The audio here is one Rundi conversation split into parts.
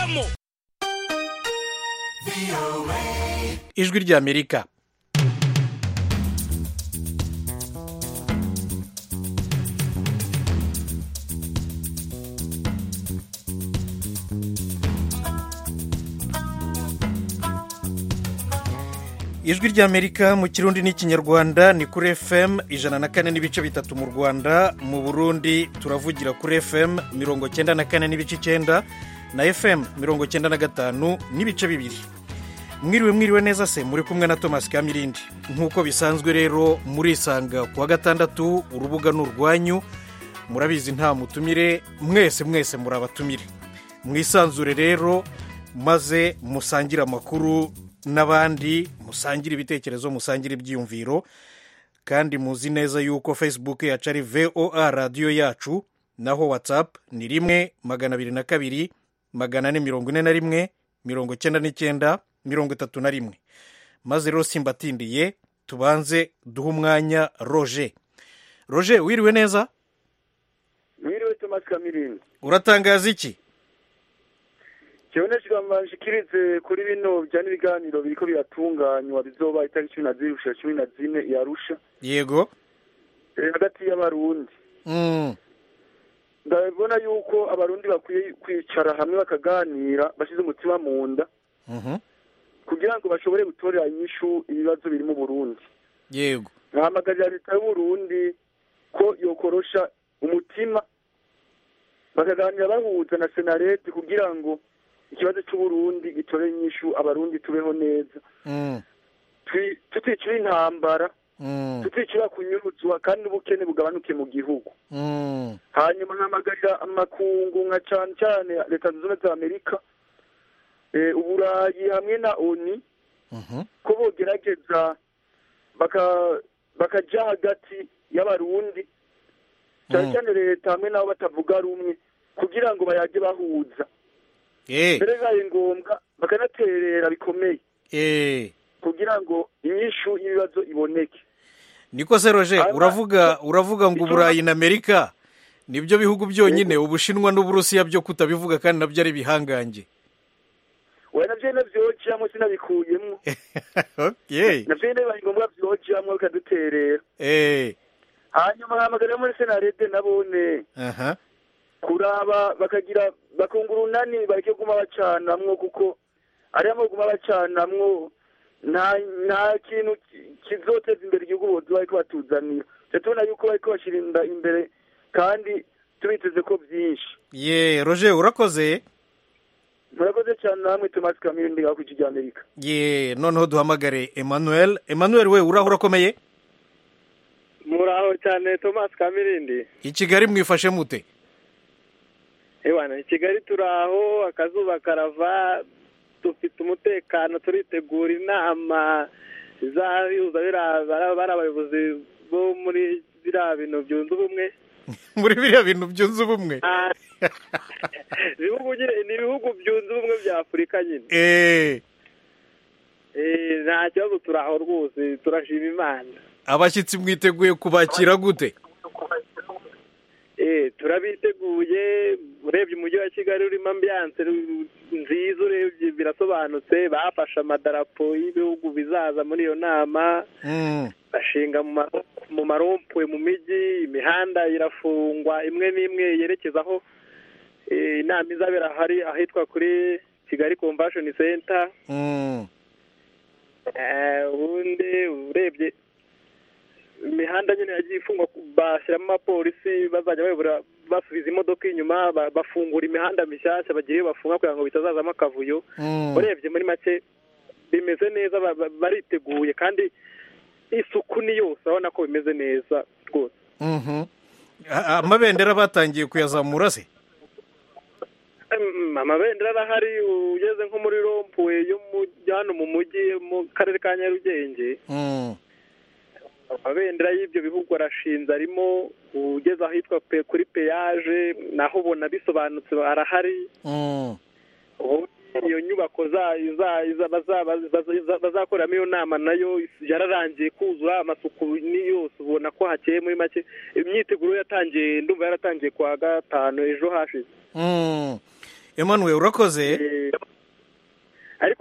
murabivamo ijwi ry'amerika ijwi ry'amerika mu kirundi n'ikinyarwanda ni kuri fm ijana na kane n'ibice bitatu mu rwanda mu burundi turavugira kuri fm mirongo cyenda na kane n'ibice icyenda na fm mirongo cyenda na gatanu n'ibice bibiri mwiriwe mwiriwe neza se muri kumwe na thomas kamirindi nk'uko bisanzwe rero murisanga ku wa gatandatu urubuga ni urwanyu murabizi nta mutumire mwese mwese muri abatumire mwisanzure rero maze musangire amakuru n'abandi musangire ibitekerezo musangire ibyiyumviro kandi muzi neza yuko facebook yacu ari voa radiyo yacu naho whatsapp ni rimwe magana abiri na kabiri magana ane mirongo ine na rimwe mirongo icyenda n'icyenda mirongo itatu na rimwe maze rero simbatindiye tubanze duhe umwanya roje roje wiriwe neza mwiriwe tomasi kamirindi uratangaza iki kibonesha bashikirize kuri bino bijyanye n'ibiganiro biriko biratunganywa bizoba itariki cumi na zibiri gushika cumi na zine yarusha yego hagati y'abarundi Mm, ndabona yuko abarundi bakwiye kwicara hamwe bakaganira bashyize umutima mu nda mhm, kugira ngo bashobore gutorera inyishu ibibazo biri mu burundi yego nkahamagarira leta y'uburundi ko yokorosha umutima bakaganira bahuza na senarete kugira ngo ikibazo cy'uburundi gitorere inyishu abarundi tubeho neza Mm, Twi- tuticira intambara mm, tuticira kunyuruzwa kandi n'ubukene bugabanuke mu gihugu mm, hanyuma nkamagarira amakungu nka cyane cyane leta zunze ubumwe za amerika eh, uburayi hamwe na oni mhm, ko bogerageza baka- bakaja hagati y'abarundi cyane Mm. cyane leta hamwe n'abo batavuga rumwe kugira ngo bayage bahuza eh, mbere bibaye ngombwa bakanaterera bikomeye eh. kugira ngo inyishu y'ibibazo iboneke niko se roje Aba- uravuga uravuga ngo Icyo- uburayi na amerika nibyo bihugu byonyine ubushinwa n'uburusiya byo kutabivuga kandi nabyo ari ibihangange we navyo nyene vyojamwo sinabikuyemwo okay. navyo nyene bibaye ngombwa vyojamwo bikaduterera eh, hanyuma nkahamagarira muri senarede nabone aha, kuraba bakagira bakunga urunani bareke guma bacanamwo kuko ariya guma bacanamwo nta nta kintu ki- kizoteza imbere igihugu bozi bariko batuzanira tujya tubona yuko bariko bashirinda imbere kandi tubiteze ko byinshi ye roje urakoze murakoze cyane namwe tomasi kamiri ndiga ku rya amerika ye noneho duhamagare emmanuel emmanuel we uraho urakomeye muraho cyane thomas kamirindi i kigali mwifashe mute ewana i kigali turaho akazuba karava dufite umutekano turitegura inama izahuza biriya bara- bari abayobozi bo muri biriya bintu byunze ubumwe muri biriya bintu byunze ubumwe Ah, ibihugu nyine- ni ibihugu byunze ubumwe bya afurika nyine Eh, Eh, nta kibazo turaho rwose turashima imana abashyitsi mwiteguye kubakira gute Eh, turabiteguye urebye umujyi wa kigali urimo ambiyanse nziza urebye birasobanutse bafashe amadarapo y'ibihugu bizaza muri iyo nama Mm, bashinga mu ma- mu marompuwe mu mijyi imihanda irafungwa imwe n'imwe yerekeza aho eh, inama izabera hari ahitwa kuri kigali convention center mm, Eh, ubundi urebye imihanda nyine yagiye ifungwa bashyiramo abapolisi bazajya bayobora basubiza imodoka inyuma ba- bafungura imihanda mishyashya bagira iyo bafunga kugira ngo bitazazamo akavuyo mm. urebye muri make bimeze neza ba- ba- bariteguye kandi isuku ni yose urabona ko bimeze neza rwose Mhm. A- amabendera batangiye kuyazamura se Em, amabendera arahari ugeze nko muri rompuwe yo mu- hano mu mujyi mu karere ka nyarugenge Mm, amabendera y'ibyo bihugu arashinze arimo ugeze ahitwa pe kuri peyaje naho ubona bisobanutse arahari mm, ubu iyo nyubako zayo za- za- baza- baza- bazakoreramo iyo nama nayo yararangiye kuzura amasuku ni yose ubona ko hakeye muri make imyiteguro yatangiye ndumva yaratangiye kuwa gatanu ejo hashize mm. emmanuel urakoze Eh,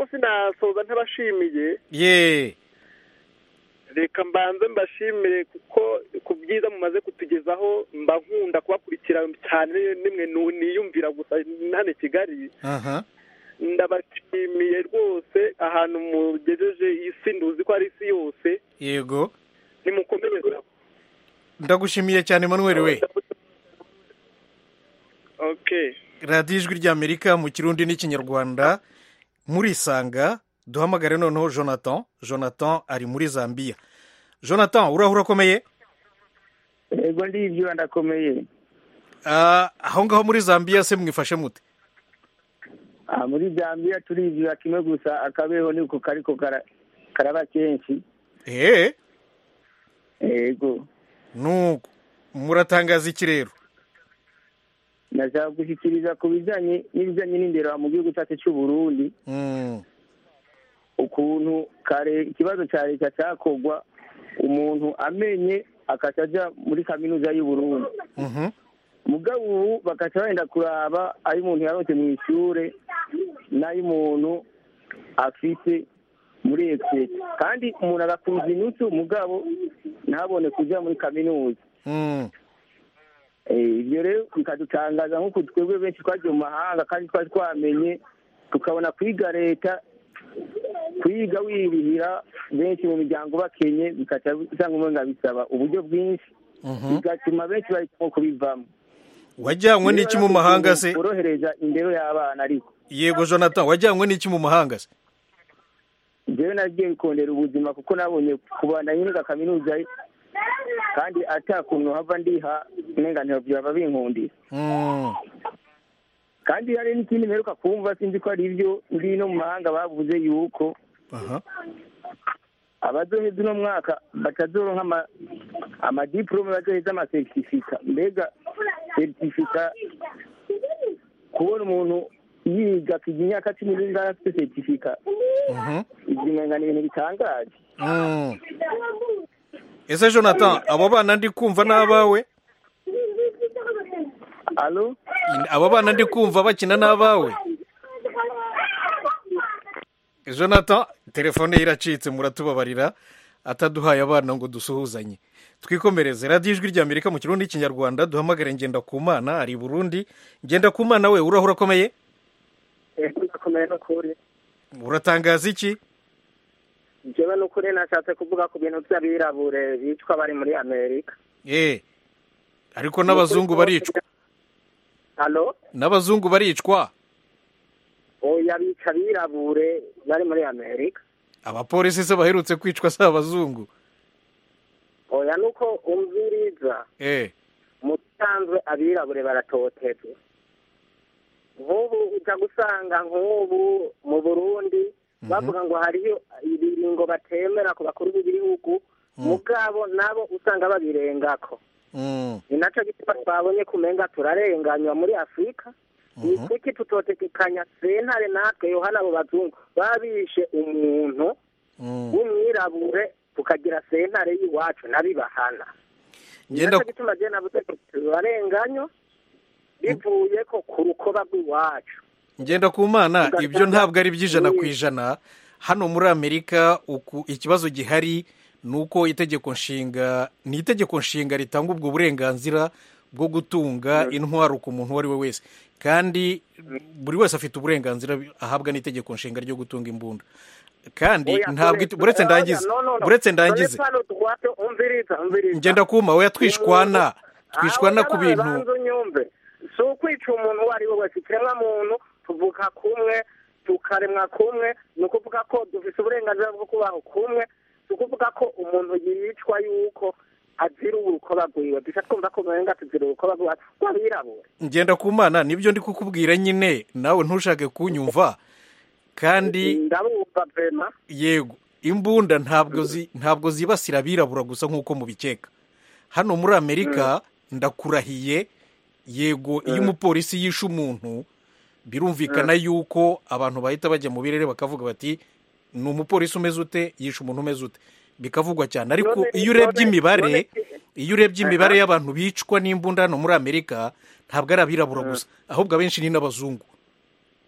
sinasoza ntabashimiye ye reka mbanze mbashimire kuko ku byiza mumaze kutugezaho mba nkunda kubakurikira cyane nimwe nu- niyumvira gusa hano i kigali aha ndabashimiye rwose ahantu mugejeje isi nduzi ko ari isi yose yego nimukomereze ndagushimiye cyane manuel we okay radiyo ijwi ry'amerika mu kirundi n'ikinyarwanda murisanga duhamagare noneho jonathan jonathan ari muri zambia jonathan urahura akomeye yego ndibyo ndakomeye Ah, aho ngaho muri zambia se mwifashe mute Ah, muri zambia turibwira kimwe gusa akabeho niko kariko kara- karaba kenshi eee yego nuko muratangaza iki rero nashaka gushyikiriza ku bijyanye n'ibijyanye n'indero mu gihugu cyacu cy'u Burundi Mm, ukuntu kare ikibazo cya leta cyakorwa umuntu amenye akaca ajya muri kaminuza y'u Burundi mhm, mugabo ubu bagaca wenda kuraba ayo umuntu yaronse mu ishure n'ayo umuntu afite muri ekisesi kandi umuntu agakuza inusu mugabo ntabone kujya muri kaminuza mm, Eh, ibyo rero bikadutangaza nk'uko twebwe benshi twagiye mu mahanga kandi twari twamenye tukabona kwiga leta kwiga wirihira benshi mu miryango bakenye bikaca usanga umenga bisaba uburyo bwinshi mhm. bigatuma benshi bahitamo kubivamo wajyanywe n'iki mu mahanga se borohereza indero y'abana ariko yego jonathan wajyanywe n'iki mu mahanga se njyewe nagiye bikondera ubuzima kuko nabonye kubana nyine kaminuza kandi atakuntu hava ndiha uburenganzira byaba binkundira Mm, kandi hari n'ikindi mperuka kumva sinzi ko ari ibyo ndi no mu mahanga bavuze yuko aha abazoheza uno mwaka batazoronka ama- amadiplome bazoheza amasertifika mbega seritifika kubona umuntu yiga akiga imyaka cumi n'ingana afite seritifika mhm, ibyo umenga ni ibintu bitangaje mm. ese jonathan abo bana ndi kumva ni abawe alo abo bana ndi kumva bakina n'abawe jonathan telefone ye iracitse muratubabarira ataduhaye abana ngo dusuhuzanye twikomereze radiyo ijwi ry'amerika mu kirundi n'ikinyarwanda duhamagare ngenda ku mana ari i burundi ngenda ku mana we urahura akomeye ndakomeye n'ukuri uratangaza iki njyewe n'ukuri nashatse kuvuga ku bintu by'abirabure bicwa bari muri amerika eh ariko n'abazungu baricwa halo n'abazungu baricwa oya bica abirabure bari muri amerika abapolisi se baherutse kwicwa si abazungu oya nuko umviriza eh mu bisanzwe abirabure baratotezwa nk'ubu ujya gusanga nk'ubu mu burundi bavuga ngo hariyo ibiringo batemera ku bakuru b'ibihugu mugabo nabo usanga babirengako mm, ni nacyo gituma twabonye kumenga turarenganywa muri afurika ni kuki tutotekekanya sentare natwe yohana abo bazungu babishe umuntu mm. w'umwirabure tukagira sentare y'iwacu nabibahana ni Ngenda- nacyo gituma je navuze ko turarenganywa bivuye ko ku rukoba rw'iwacu ngenda ku mana Ugasanga- ibyo ntabwo ari iby'ijana ku ijana hano muri amerika uku ikibazo gihari ni uko itegeko nshinga ni itegeko nshinga ritanga ubwo burenganzira bwo gutunga intwaro ku muntu uwo ari we wese kandi buri wese afite uburenganzira ahabwa n'itegeko nshinga ryo gutunga imbunda kandi Oya, ntabwo dore- buretse oya, ndangize no, no, no. buretse Dore ndangize pano twato umviriza umviriza ngenda kuma oya twishwana twishwana Aho ku yabaye bintu banza unyumve si ukwica umuntu uwo ari we wese ikiremwa muntu tuvuka kumwe tukaremwa kumwe ni ukuvuga ko dufite uburenganzira bwo kubaho kumwe si ukuvuga ko umuntu yicwa yuko azira urukoba rwiwe duca twumva ko umenga tuzira urukoba rwacu rw'abirabura ngenda ku mana nibyo ndi kukubwira nyine nawe ntushake kunyumva kandi ndabumva vema yego imbunda ntabwo zi ntabwo zibasira abirabura gusa nk'uko mubikeka hano muri amerika ndakurahiye yego iyo umupolisi yishe umuntu birumvikana yuko abantu bahita bajya mu birere bakavuga bati ni umupolisi umeze ute yishe umuntu umeze ute bikavugwa cyane ariko None- iyo urebye none- imibare none- iyo urebye imibare y'abantu bicwa n'imbunda hano muri amerika ntabwo ari abirabura gusa ahubwo abenshi ni n'abazungu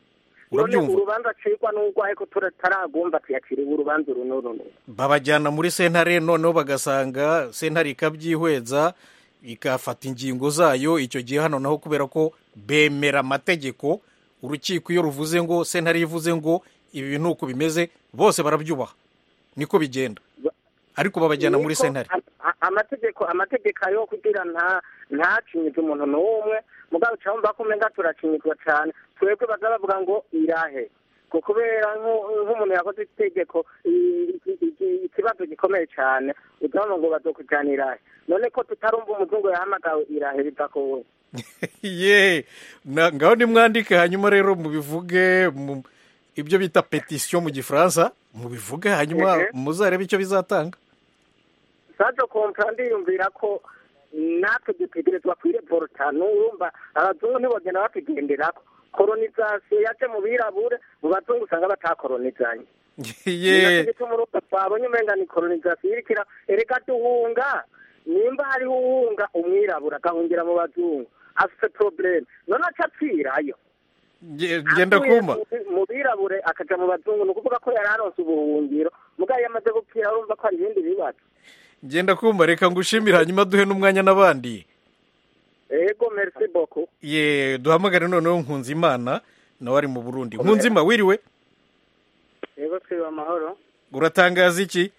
none urabyumva urubanza acirwa n'urwaye ko tutaragomba tuyaciriwe urubanza uru n'uru n'uru babajyana muri sentare noneho bagasanga sentare ikabyihweza ikafata ingingo zayo icyo gihe hano naho kubera ko bemera amategeko urukiko iyo ruvuze ngo sentare ivuze ngo ibi bintu uko bimeze bose barabyubaha niko bigenda ariko babajyana muri Niko sentare a- a- amategeko amategeko ayo kugira nta ntacinyizwe umuntu n'umwe mugabo uca wumva ko umenga turacinyizwa cyane twebwe baza bavuga ngo irahe ko kubera nk'u- nk'umuntu yakoze itegeko i- i- i- ikibazo gikomeye cyane utabona ngo bazokujyana irahe none ko tutarumva umuzungu yahamagawe irahe biva ko we ye na- ngaho nimwandike hanyuma rero mubivuge mu- ibyo bita petisiyo mu gifaransa mubivuge hanyuma Ehe. muzarebe icyo bizatanga sajo kompra ndiyumvira ko natwe dutegerezwa kwireporta n'urumva abazungu ntibogenda batugenderako kolonizasiyo yaje mu birabure mu bazungu usanga batakolonizanye ye gituma urumva twabonye umenga ni kolonizasiyo irikira ereka duhunga nimba hariho uhunga umwirabura agahungira mu bazungu afite probleme none aca apfirayo Ge- genda Avuye kuma mu- mu birabure akaja mu bazungu ni ukuvuga ko yari aronse ubuhungiro mugabo iyo amaze gupfira urumva ko hari ibindi bibazo genda kuma reka ngushimire hanyuma duhe n'umwanya n'abandi ego merci beaucoup ye duhamagare noneho nkunzimana nawe ari mu burundi nkunzima wiriwe yego twiba amahoro uratangaza iki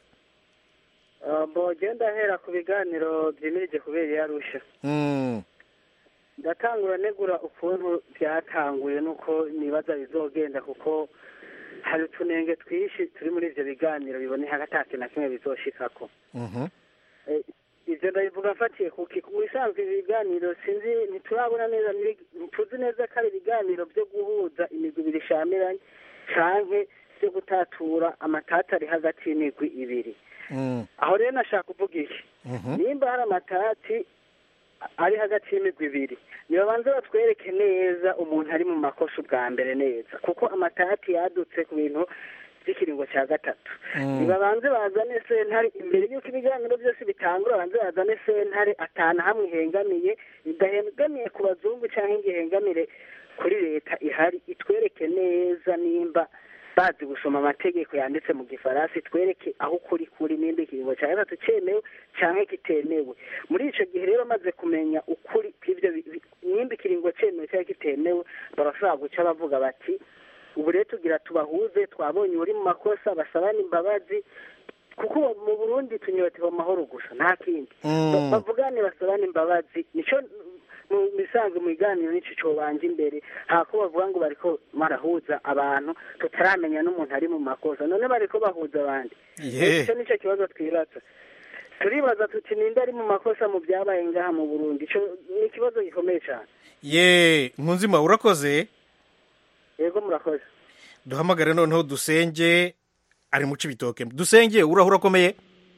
bo genda ahera ku biganiro byimirije kubera iyo arusha Mm, ndatangura negura ukuntu byatanguye nuko nibaza bizogenda kuko hari utunenge twinshi turi muri ibyo biganiro biboneka ko ata kintu na kimwe bizoshikako mhm. Eh, ibyo ndabivuga mfatiye kuki mu bisanzwe ibi biganiro sinzi ntiturabona neza ni- ntituzi neza ko ari ibiganiro byo guhuza imigwi ibiri ishamiranye canke byo gutatura amatata ari hagati y'imigwi ibiri Mm, aho rero nashaka kuvuga iki mhm. nimba hari amatati ari hagati y'imigwi ibiri nibabanze batwereke neza umuntu ari mu makosa ubwa mbere neza kuko amatati yadutse ku bintu by'ikiringo cya gatatu Mm. nibabanze bazane sentare imbere y'uko ibiganiro byose bitangura babanze bazane sentare atanu hamwe ihengamiye idahengamiye ku bazungu cyangwa ngo ihengamire kuri leta ihari itwereke neza nimba bazi gusoma amategeko yanditse mu gifaransa itwereke aho ukuri kuri nimba ikiringo cya gatatu cyemewe cyangwa kitemewe muri icyo gihe rero bamaze kumenya ukuri kw'ibyo bi- bi- nimba ikiringo cyemewe cyangwa kitemewe barashobora guca bavuga bati ubu rero tugira tubahuze twabonye uri mu makosa basabane imbabazi kuko mu burundi tunyotewe amahoro gusa nta kindi Mm. Ba- bavugane basabane imbabazi nico mu bisanzwe mu biganiro nico cobanje imbere hako bavuga ngo bariko barahuza abantu tutaramenya n'umuntu ari mu makosa none bariko bahuza abandi Ye. icyo nico kibazo twibaza turibaza tuti ninde ari mu makosa mu byabaye ngaha mu burundi ico ni ikibazo gikomeye cyane ye nkunzima urakoze yego murakoze duhamagare noneho dusenge ari mu cibitoke dusenge uraho urakomeye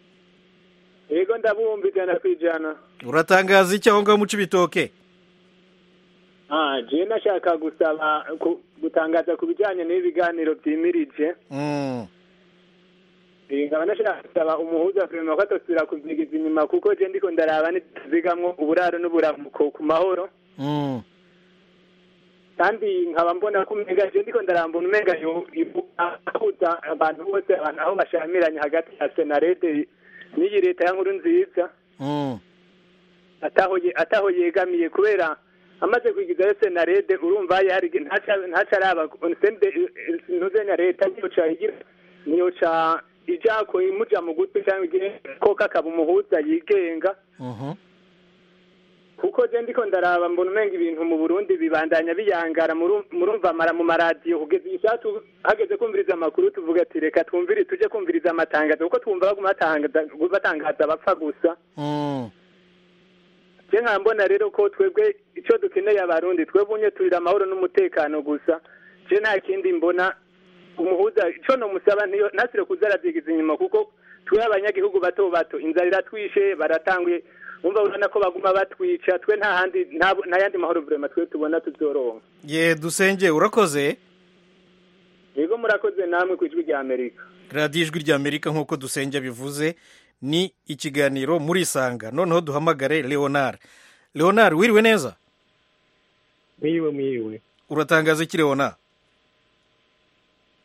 yego ndabumva ijana ku ijana uratangaza iki aho ngaho mu cibitoke ah je nashaka gusaba ku- gutangaza ku bijyanye n'ibi biganiro byimirije Mm, Eh, nkaba nashaka gusaba umuhuza kurema ko atosubira kuvyigiza inyuma kuko je ndiko ndaraba nituzigamwo uburaro n'uburamuko ku mahoro mm. kandi nkaba mbona ko umenga je ndiko ndarambona umenga yo- yo- ahuza abantu bose abantu aho bashamiranye hagati ya senarede n'iyi leta ya nkuru nziza Mm. ataho ye- ataho yegamiye kubera amaze kwigizayo senarede urumva yari ntaca ntaca araba sende ntuzenya leta niyo ca igira niyo ca ija ko imuja mu gutwi cyangwa igihe ko kakaba umuhuza yigenga Mhm. kuko je ndiko ndaraba mbona umenga ibintu mu Burundi bibandanya biyangara muru- murumva amara mu maradiyo kugeza isatu hageze kumviriza amakuru tuvuga ati reka twumvire tuje kumviriza amatangazo kuko twumva baguma batangaza batangaza bapfa gusa Mm. je nkaba mbona rero ko twebwe icyo dukeneye abarundi twebwe unye turira amahoro n'umutekano gusa je nta kindi mbona umuhuza ico nomusaba ntiyo ntasire kuza aravyigiza inyuma kuko twe abanyagihugu bato bato inzara iratwishe baratanguye umva urabona ko baguma batwica twe nta handi nta nta yandi mahoro vrema twe tubona tuzoronka ye dusenge urakoze yego murakoze namwe ku ijwi rya amerika radiyo ijwi rya amerika nk'uko dusenge bivuze ni ikiganiro muri isanga noneho duhamagare leonard leonard wiriwe neza mwiriwe mwiriwe uratangaza iki leonard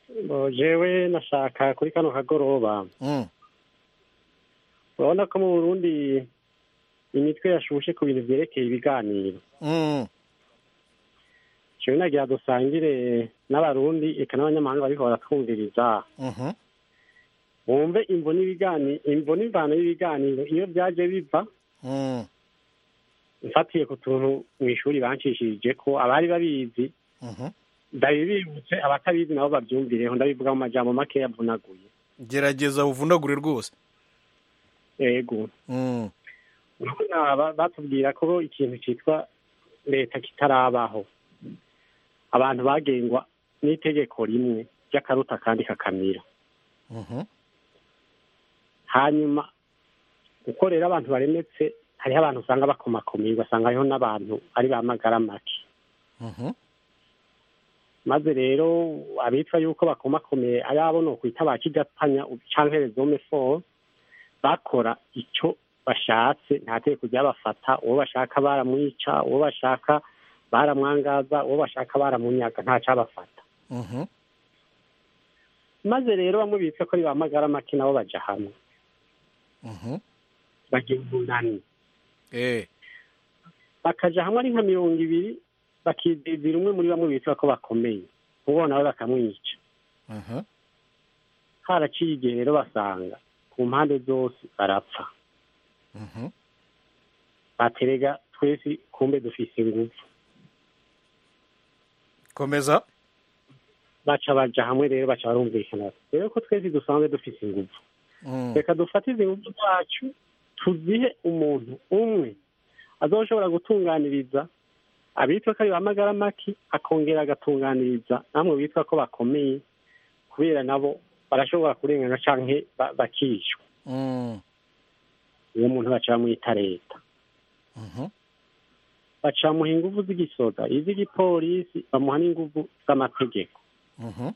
Bo, jewe nashaka kuri kano kagoroba Mm. urabona ko mu burundi imitwe yashushe ku bintu vyerekeye ibiganiro Mm. jewe nagira dusangire n'abarundi eka n'abanyamahanga bariko baratwumviriza Mhm. bumve imvo n'ibigani imvo n'imvano y'ibiganiro iyo vyaje biva Mm. mfatiye ku tuntu mw'ishuri bancishirije ko abari babizi Mhm. ndabibibutse abatabizi nabo bavyumvireho ndabivuga mu majambo make yavunaguye gerageza uvunagure rwose yego Mm. urabona ba- batubwira ko ikintu cyitwa leta kitarabaho abantu bagengwa n'itegeko rimwe ry'akaruta kandi kakamira Mhm. hanyuma uko rero abantu baremetse hariho abantu usanga bakomakomeye ugasanga hariho n'abantu ari ba magara make Mhm. maze rero abitwa yuko bakomakomeye ari abo ni ukwita ba kigatanya canke rezome fo bakora ico bashatse nta tegeko ryabafata uwo bashaka baramwica uwo bashaka baramwangaza uwo bashaka baramunyaga nta cabafata Mhm. maze rero bamwe bitwa ko ari ba magara make nabo baja hamwe Mhm. bagira umunani Eh. bakaja hamwe ari nka mirongo ibiri bakidizira umwe muri bamwe bitwa ko bakomeye uwo nawe bakamwica Mhm. haraciye igihe rero basanga ku mpande zose barapfa Mhm. baterega twese kumbe dufise ingufu komeza baca baja hamwe rero baca barumvikana rero ko twese dusanzwe dufise ingufu Mm. reka dufate izi ngufu zacu tuzihe umuntu umwe azoshobora gutunganiriza abitwa ko ari ba magara make akongera agatunganiriza namwe bitwa ko bakomeye kubera nabo barashobora kurengana canke ba- bakicwa Mm. uwo muntu baca bamwita leta Mhm. baca bamuha ingufu z'igisoda iz'igipolisi bamuha n'ingufu z'amategeko Mhm.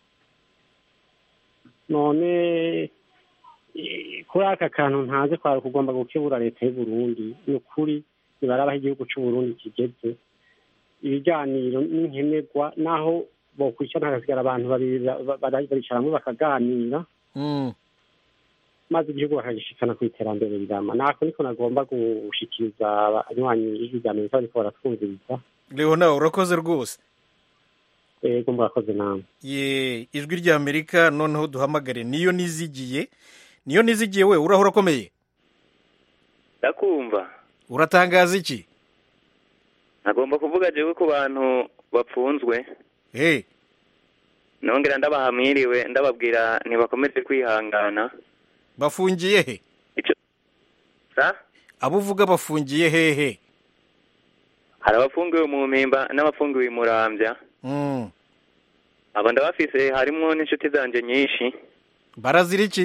none eh, kuri aka kantu ntaze kwari kugomba gukebura leta y'u Burundi ni ukuri nibarabaho igihugu c'u Burundi kigeze ibiganiro n'inkenerwa naho bokwicara hagasigara abantu babiri ba- ba- baricara hamwe bakaganira Mm. maze igihugu bakagishikana ku iterambere rirama nako niko nagomba gushikiriza abanywanyi ijwi rya amerika bariko baratwumviriza leona urakoze rwose ego murakoze namwe ye ijwi rya amerika noneho duhamagare niyo nizigiye niyo nizigiye we uraho urakomeye ndakumva uratangaza iki nagomba kuvuga jewe ku bantu bapfunzwe hey nongera ndabahamwiriwe ndababwira ntibakomeze kwihangana bafungiye he sa abo uvuga bafungiye hehe hari abafungiwe mu mpimba n'abafungiwe i murambya Mm. abo ndabafise harimwo n'inshuti zanje nyinshi barazira iki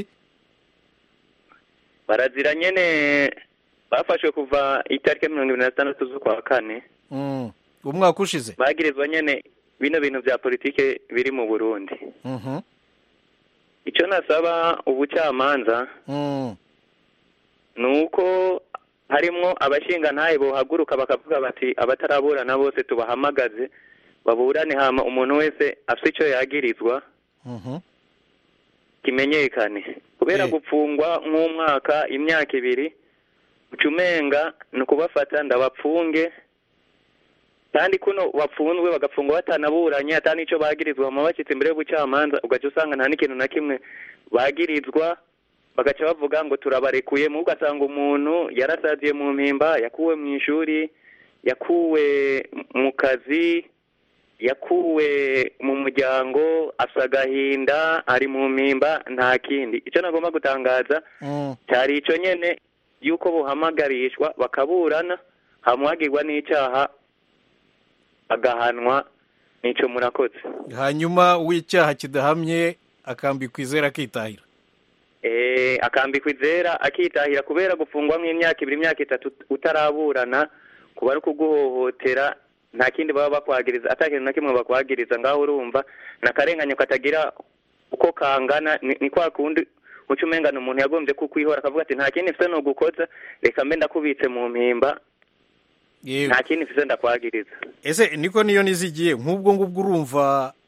barazira nyene bafashwe kuva itariki mirongo ibiri na zitandatu z'ukwa kane Mm. umwaka ushize bagirizwa nyene bino bintu vya politike biri mu burundi Mhm. ico nasaba ubucamanza Mm. ni uko harimwo abashingantahe bohaguruka bakavuga bati abataraburana bose tubahamagaze baburane hama umuntu wese afite icyo yagirizwa Mhm. kimenyekane kubera Eh. gupfungwa nk'umwaka imyaka ibiri ucumenga ni ukubafata ndabapfunge kandi kuno bapfunzwe bagapfungwa batanaburanye ata n'icyo bagirizwa hama bashyitse imbere y'ubucamanza ugaca usanga nta n'ikintu na kimwe bagirizwa bagaca bavuga ngo turabarekuye mu ugasanga umuntu yarasaziye mu mpimba yakuwe mu ishuri yakuwe mu kazi yakuwe mu muryango afite agahinda ari mu mpimba nta kindi icyo nagomba gutangaza Mm. cyari icyo nyine y'uko buhamagarishwa bakaburana hamuhagirwa n'icyaha agahanwa n'icyo murakoze hanyuma uw'icyaha kidahamye akambikwa izera akitahira Eh, akambikwa izera akitahira kubera gufungwa nk'imyaka ibiri imyaka itatu utaraburana kuba ari kuguhohotera nta kindi baba bakwagiriza ata kintu na kimwe bakwagiriza ngaho urumva ni akarenganyo katagira uko kangana ni ni kwa kundi uca umengana umuntu yagombye kukwihora akavuga ati nta kindi mfite ni ugukoza reka mbe ndakubitse mu mpimba yewe nta kindi mfite ndakwagiriza ese niko niyo nizigiye nk'ubwo ngubwo urumva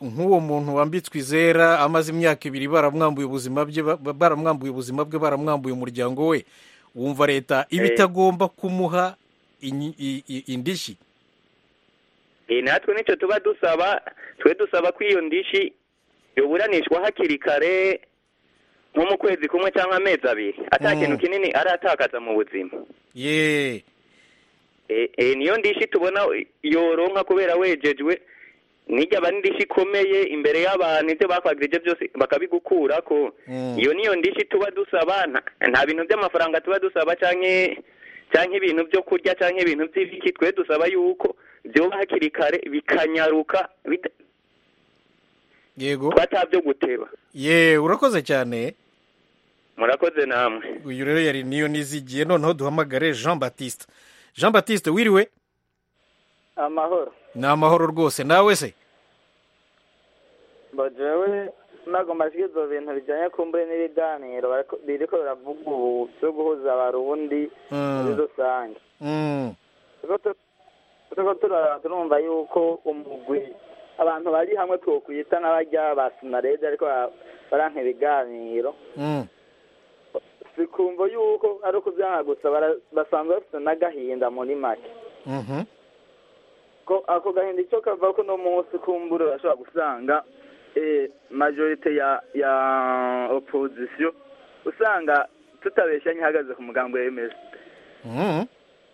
nk'uwo muntu wambitswe izera amaze imyaka ibiri baramwambuye ubuzima bwe ba- baramwambuye ubuzima bwe baramwambuye umuryango we wumva leta iba Eh. itagomba kumuha inyi- i- i- indishyi Eh, natwe nicyo tuba dusaba twe dusaba ko iyo ndishi yoburanishwa hakiri kare nko mu kwezi kumwe cyangwa amezi abiri ata Mm. kintu kinini aratakaza mu buzima ye Eh, eh, niyo ndishi tubona yoronka kubera wejejwe nijya aba n'indishi ikomeye imbere y'abantu ibyo bakwagirije byose bakabigukurako Mm. iyo niyo ndishi tuba dusaba nta- nta bintu by'amafaranga tuba dusaba canke canke ibintu byo kurya canke ibintu by'ibiki twe dusaba yuko byoba hakiri kare bikanyaruka bita- yego batabyo guteba ye urakoze cyane murakoze namwe uyu rero yari niyo nizigiye noneho duhamagare jean batiste jean batiste wiriwe amahoro ni amahoro rwose nawe se bajewe nagomba ibyo bintu bijyanye kumbure n'ibiganiro bariko- biriko biravuga ubu byo guhuza abarundi muri Mm, rusange mm, turiko tu- turiko tura- turumva yuko umugwi abantu bari hamwe twokwita nk'abarya ba sinarede ariko bara- baranka ibiganiro mm. sikumva yuko ari ukuvyanga gusa bara- basanzwe bafite n'agahinda muri make Mhm. ko ako gahinda icyo kava ko no munsi kumbura urashobora gusanga eh, majorite ya ya opposition usanga tutabeshya ihagaze ku mugambi wemeza Mhm.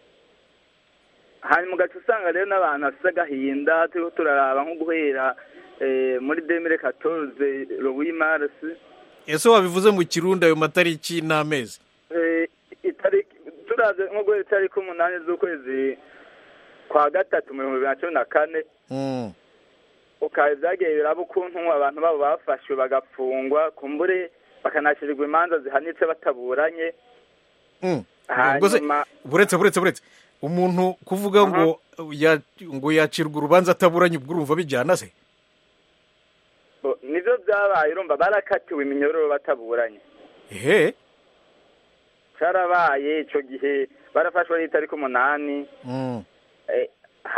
hanyuma ugaca usanga rero n'abantu bafite agahinda turiko turaraba nko guhera eh, muri demire katoze rowi marisi ese wabivuze mu kirundi ayo matariki n'amezi itariki turavye nko guhera itariki umunani z'ukwezi kwa gatatu mu bihumbi bibiri na cumi na kane Mm, ukaba vyagiye biraba ukuntu abantu babo bafashwe bagafungwa kumbure bakanashirirwa imanza zihanitse bataburanye mm. Ubwo se- hanyuma buretse buretse buretse umuntu kuvuga ngo ya- ngo yacirwa urubanza ataburanye ubwo urumva bijyana se bo- nivyo vyabaye urumva barakatiwe iminyororo bataburanye ehe carabaye ico gihe barafashwe ari itariki umunani Mm, eh,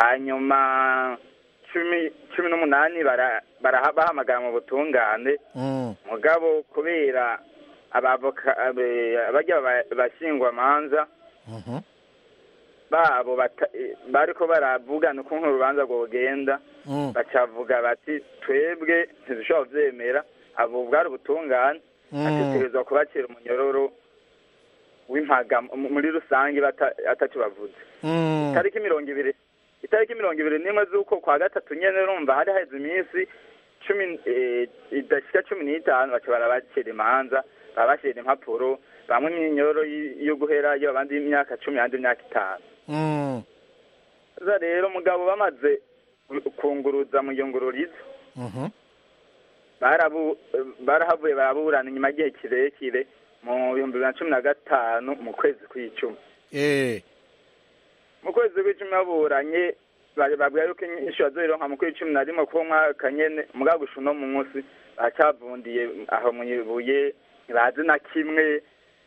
hanyuma cumi cumi n'umunani bara- bara- bahamagara mu butungane mm, mugabo kubera abavoka abe- abarya ba- bashingwamanza mhm. babo bata- eh, bariko baravugana ukuntu urubanza rwogenda Mm, bacavuga bati twebwe ntidushobora kuvyemera abo bwari ubutungane mm, ategerezwa kubacira umunyororo w'impaga mu- muri rusange bata- ataco bavuze mm. itariki mirongo ibiri itariki mirongo ibiri n'imwe z'uko kwa gatatu nyene urumva hari haheze iminsi cumi eh, idashika cumi n'itanu baca barabacira imanza barabashira impapuro bamwe imyinyoro y- yo guherayo abandi imyaka cumi abandi imyaka itanu Mm, za rero mugabo bamaze kunguruza mu yungururizo mhm. barabu barahavuye baraburana inyuma y'igihe kirekire mu bihumbi bibiri na cumi na gatanu mu kwezi kw'icumi Eh, mu kwezi kw'icumi baburanye bari babwira yuko inyishu bazoyironka mu kwezi cumi na rimwe kuko umwaka nyene mugabo gusha uno munsi baracavundiye aho mu ibuye ntibazi na kimwe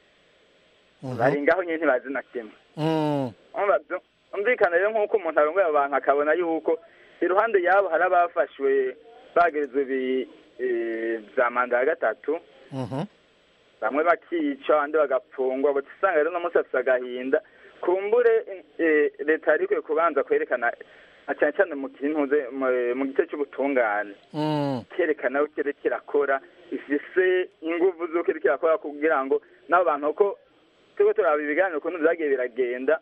mhm. bari ngaho nyene ntibazi na kimwe Mm, Urumva vyo- umvikana rero nk'uko umuntu arongoye abantu akabona yuko iruhande yabo hari abafashwe bagerezwa ibi eh, vya manda ya gatatu mhm. bamwe bakica abandi bagapfungwa gusa usanga rero uno munsi afise agahinda kumbure eh, leta yari ikwiye kubanza kwerekana na cyane cyane mu kintuze mu- mu gice cy'ubutungane Mm, kerekana ko kiriko kirakora ifise inguvu z'uko kiriko kirakora kugira ngo n'abo bantu ko turiko turaba ibiganiro ukuntu vyagiye biragenda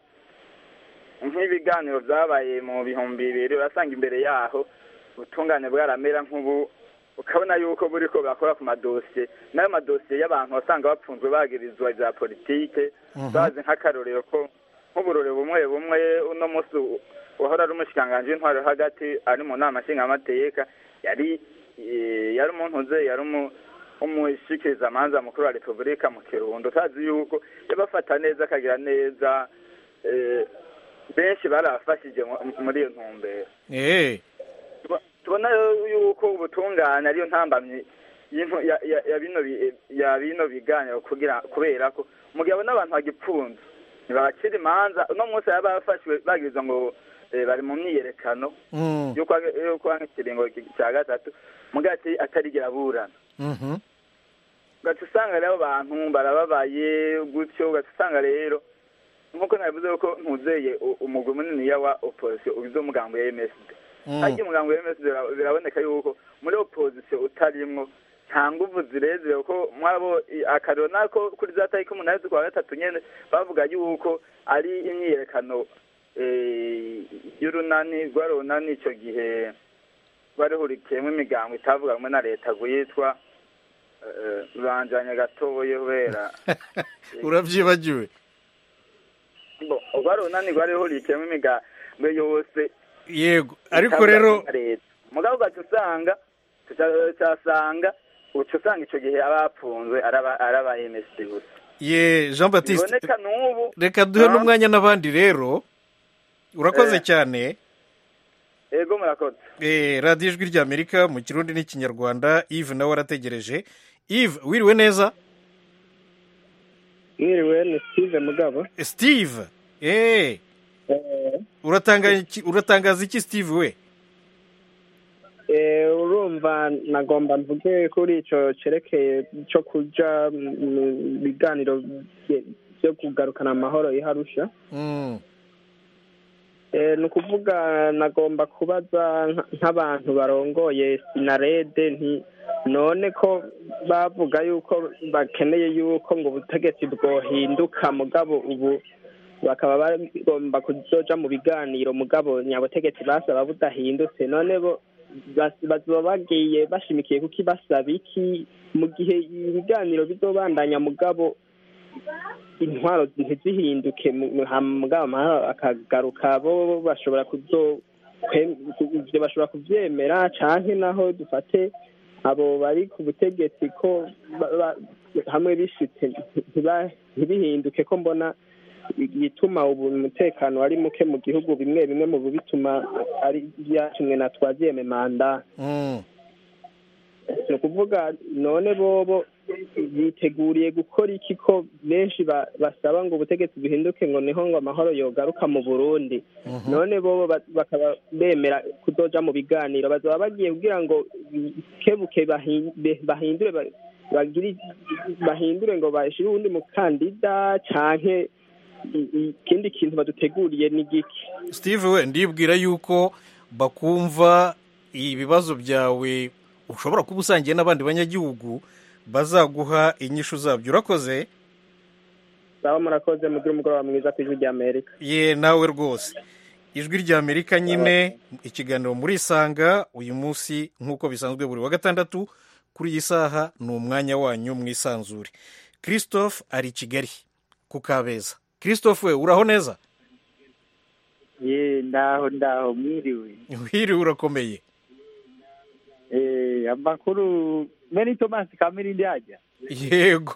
nk'ibiganiro vyabaye mu bihumbi bibiri urasanga imbere yaho ubutungane bwaramera nk'ubu ukabona yuko buriko bakora ku madosiye n'ayo madosiye y'abantu wasanga bapfunzwe bagirizwa ivya politike Mhm. bazi nk'akarorero ko nk'uburore bumwe bumwe uno munsi wahora ari umushikiranganji w'intwaro yo hagati ari mu nama nshingamateka yari eh, yari umuntu uze yari umu- umushikirizamanza mukuru wa repubulika mu kirundo utazi yuko yabafata neza akagira neza eh, benshi barabafashije mu- muri iyo ntumbero eh, Tuba- tubona rero yuko ubutungane ariyo ntambamyi y'intu- ya- ya- ya bino bi- ya bino biganiro kugira kubera ko umugabo n'abantu bagipfunze ntibabacira imanza uno munsi baba bafashwe bagirizwa ngo eh, bari mu myiyerekano Mm. yo kwa yo kwa nk'ikiringo cya gatatu mugati atarigera aburana Mhm. ugaca usanga rero abantu barababaye gutyo ugaca usanga rero nk'uko nabivuze ko ntuzeye u- umugwi muniniya wa opposition ugize umugambo ya MSD Mm. ariko umugambo wa MSD bira- biraboneka yuko muri opposition utarimwo nta nguvu zirezire kuko mwabo i- akarero nako kuri za tariki umunani z'ukwa gatatu nyene bavuga yuko ari imyiyerekano eh, y'urunani rwari urunani ico gihe rwari hurikiyemo imigambo itavuga rumwe na leta rwitwa eh, ruranjanye gatoye kubera urabyibagiwe Bo, rwari urunani rwari hurikiyemo imigambo yose yego ariko itavuga rero rumwe na leta mugabo ugaca usanga tuca- tucasanga uca usanga ico gihe abapfunzwe araba araba MSD gusa ye jean batiste biboneka n'ubu reka duhe Ah. n'umwanya n'abandi rero urakoze Eh. cyane ego murakoze Eh, radiyo ijwi ry'amerika mu kirundi n'ikinyarwanda yves nawe arategereje yves wiriwe neza mwiriwe ni steve mugabo steve eh uratanga iki- uratangaza iki steve we Eh, urumva nagomba mvuge kuri ico cerekeye co kuja mu biganiro bye- byo kugarukana amahoro i Arusha Mm. Eh, ni ukuvuga nagomba kubaza nka- nk'abantu barongoye sinarede nti none ko bavuga yuko bakeneye yuko ngo ubutegetsi bwohinduka mugabo ubu bakaba bagomba kuzoja mu biganiro mugabo nyabutegetsi basaba budahindutse none bo bas- bazoba bagiye bashimikiye kuki basaba iki mu gihe ibiganiro bizobandanya mugabo intwaro ntizihinduke mu- mu- hama mugabo amahoro akagaruka bo bashobora kuzo kwe- ku- ivyo bashobora kuvyemera canke naho dufate abo bari ku butegetsi ko ba- ba- hamwe bishitse ntiba- ntibihinduke ko mbona igituma ubu umutekano ari muke mu gihugu bimwe bimwe mu bituma ari byatumwe na twaziyeme manda Mm. ni ukuvuga none bobo biteguriye gukora iki ko benshi ba- basaba ngo ubutegetsi buhinduke ngo niho ngo amahoro yogaruka mu burundi none bobo ba- bakaba bemera kuzoja mu biganiro bazaba bagiye kugira ngo kebuke bahi- be- bahindure ba- bagire bahindure ngo bashire uwundi mukandida canke i- i- ikindi kintu baduteguriye ni giki steve we ndibwira yuko bakumva ibibazo byawe ushobora kuba usangiye n'abandi banyagihugu bazaguha inyishu zabyo urakoze sawa murakoze mugire umugoroba mwiza ku ijwi rya amerika ye nawe rwose ijwi ry'amerika nyine ikiganiro muri isanga uyu munsi nk'uko bisanzwe buri wa gatandatu kuri iyi saha ni umwanya wanyu mwisanzure christophe ari i kigali ku kabeza christophe we uraho neza ye ndaho ndaho mwiriwe wiriwe urakomeye eh amakuru meni thomas kamirindi ajya yego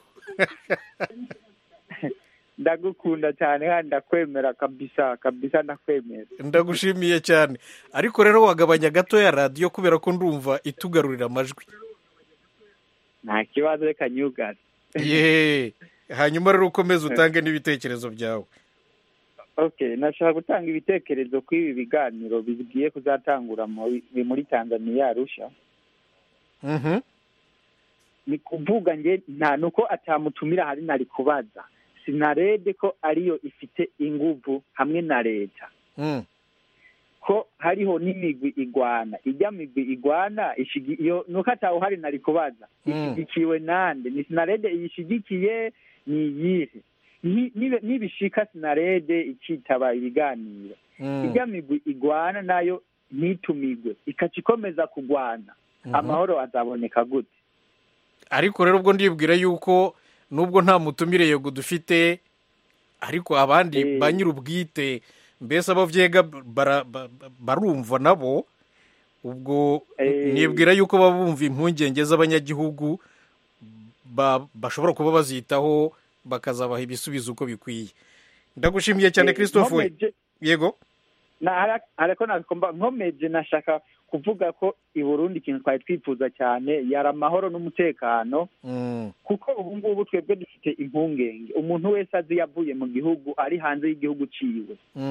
ndagukunda cyane kandi ndakwemera kabisa kabisa ndakwemera ndagushimiye cyane ariko rero wagabanya gato ya radiyo kubera ko ndumva itugarurira amajwi nta kibazo reka nyugaze ye hanyuma rero ukomeze utange n'ibitekerezo byawe okay nashaka gutanga ibitekerezo kuri ibi biganiro bigiye kuzatangura muri muri tanzania arusha Mhm. ni kuvuga nge nta nuko atamutumira hari nari kubaza sinarede ko ariyo ifite inguvu hamwe na leta Mm. ko hariho n'imigwi igwana ijya migwi igwana ishigi- iyo nuko atawuhari nari kubaza Mm. ishigikiwe nande ni sinarede iyishigikiye ni iyihe Ni- nibe- nibishika sinarede ikitaba ibiganiro Mm. ijya migwi igwana nayo ntitumigwe ikaca ikomeza kugwana Mhm. amahoro azaboneka gute ariko rero ubwo ndibwira yuko nubwo nta mutumire yego dufite ariko abandi Eh. ba nyir'ubwite mbese abo byega bara- ba- ba- barumva nabo ubwo Eh. nibwira yuko baba bumva impungenge z'abanyagihugu ba- bashobora kuba bazitaho bakazabaha ibisubizo uko bikwiye ndagushimiye cyane Eh, christophe we nkomeje- yego na hara- ariko nakomba nkomeje nashaka kuvuga ko i burundi ikintu twari twifuza cyane yari amahoro n'umutekano Mm. kuko ubu ngubu twebwe dufite impungenge umuntu wese azi yavuye mu gihugu ari hanze y'igihugu ciwe Mm.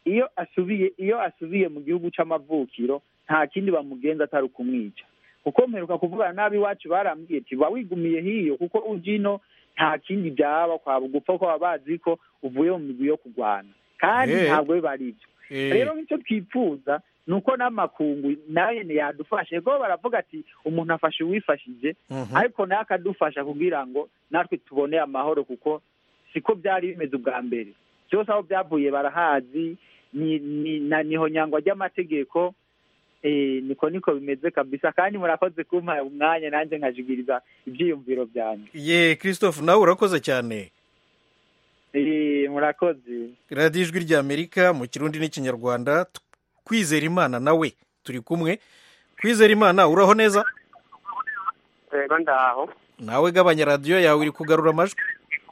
iyo asubiye iyo asubiye mu gihugu c'amavukiro nta kindi bamugenza atari ukumwica kuko mperuka kuvugana n'ab'iwacu barambwiye ati ba wigumiye hiyo kuko ujino nta kindi byaba kwaba gupfa ko baba bazi ko uvuye mu migwi yo kurwana kandi Eh. ntabwo biba ari ibyo Eh. rero nicyo twifuza ni uko n'amakungu nayo yadufashe kuko baravuga ati umuntu afashe uwifashije Mhm. ariko nawe akadufasha kugira ngo natwe tubone amahoro kuko siko byari bimeze ubwa mbere byose aho byavuye barahazi ni ni na niho nyangwa ry'amategeko eh, niko niko bimeze kabisa kandi murakoze kumpa umwanya nanjye nkajigiriza ibyiyumviro byanjye ye christophe nawe urakoze cyane Eh, murakoze radiyo ijwi ry'amerika mu kirundi n'ikinyarwanda t- kwizera imana nawe turi kumwe kwizera imana uraho neza rero ndaho nawe gabanya radiyo yawe iri kugarura amajwi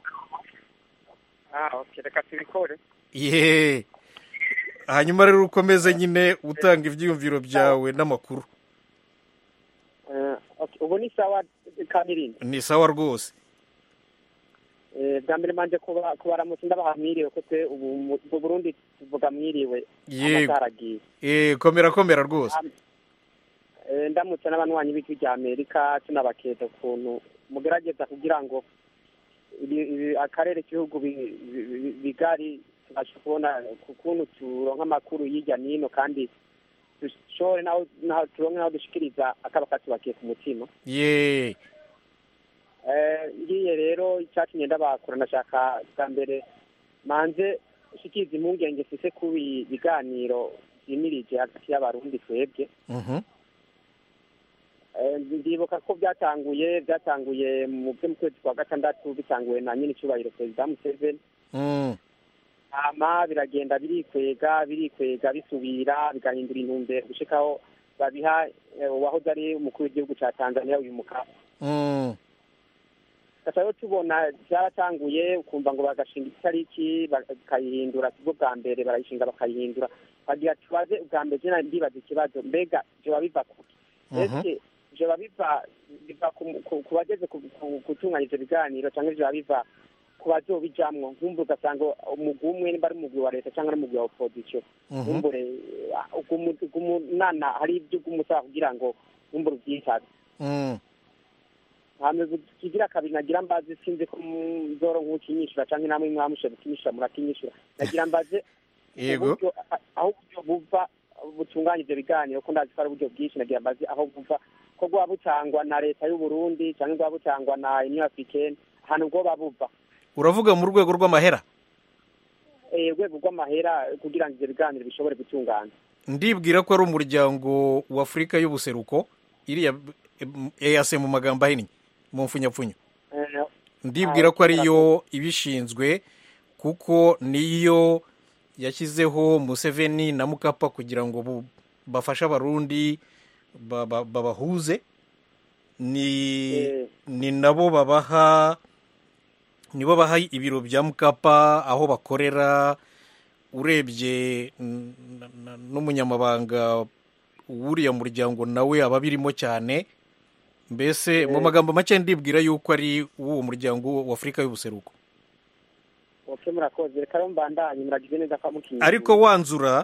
ah okay reka tubikore ye hanyuma rero ukomeze nyine utanga ibyiyumviro byawe n'amakuru Eh, okay, ubu ni sawa kamirindi ni sawa rwose Eh, bwa mbere manje kuba- kubaramutsa ndabaha mwiriwe ko twe ubu mu mu burundi tuvuga mwiriwe yego amasaha aragiye Eh, komera komera rwose Eh, ndamutse n'abanywanyi b'ijwi rya amerika tunabaketa ukuntu mugerageza kugira ngo ibi- ibi- akarere k'ibihugu bi- bi- bi- bigari tubashe kubona ukuntu turonka amakuru hirya n'ino kandi dushobore naho naho turonke naho dushikiriza akaba katubakiye ku mutima ye Eh, ngiye rero icyatumye ndabakura ndashaka bwa mbere manze shikiriza impungenge mfise ku bi- biganiro vyimirije hagati y'abarundi twebwe Mhm. Eh, ndibuka ko byatanguye byatanguye mu byo mu kwezi kwa gatandatu bitanguye na nyine icyubahiro perezida museveni Mm. hama biragenda birikwega birikwega bisubira bigahindura intumbero gushikaho babiha eh, uwahoze ari umukuru w'igihugu cya tanzania uyu mukapa Mm. gusa rero tubona byaratanguye ukumva ngo bagashinga itariki bakayihindura sibwo bwa mbere barayishinga bakayihindura bagira tubaze ubwa mbere jena ndibaza ikibazo mbega vyoba biva kuki Mhm. ese vyoba biva biva ku- ku- ku bageze ku- ku- gutunganya ivyo biganiro canke vyoba biva ku bazobijamwo nkumva ugasanga umugwi umwe nimba ari umugwi wa leta canke ari umugwi wa opposition Mhm. nkumbure ugumunana hari ivyo ugumusaba kugira ngo nkumbure uvyitabe Mm. hame kigira kabiri nagira mbaze sinzi ko muzoro nk'ukinyishura canke namwe mwamushe gukinyishura murakinyishura nagira mbaze yego uburyo a- aho uburyo buva butunganya ivyo biganiro ko ndazi ko ari uburyo bwinshi nagira mbaze aho buva ko bwaba butangwa na leta y'u Burundi canke bwaba butangwa na Union Africaine ahantu bwoba buva uravuga mu rwego rw'amahera eh urwego rw'amahera kugira ngo ivyo biganiro bishobore gutungana ndibwira ko ari umuryango wa afurika y'ubuseruko iriya eyase mu magambo ahinnye mu mfunyapfunyo Eh, ndibwira ko ariyo ibishinzwe kuko niyo yashyizeho museveni na mukapa kugira ngo bu- bafashe abarundi ba- ba- babahuze ni ni nabo babaha nibo baha ibiro bya mukapa aho bakorera urebye n- n- n'umunyamabanga w'uriya muryango nawe aba abirimo cyane mbese mu magambo make ndibwira yuko ari uw'uwo muryango wa afurika y'ubuseruko okay murakoze reka rero mbandanye muragize neza ko mukinyishura ariko wanzura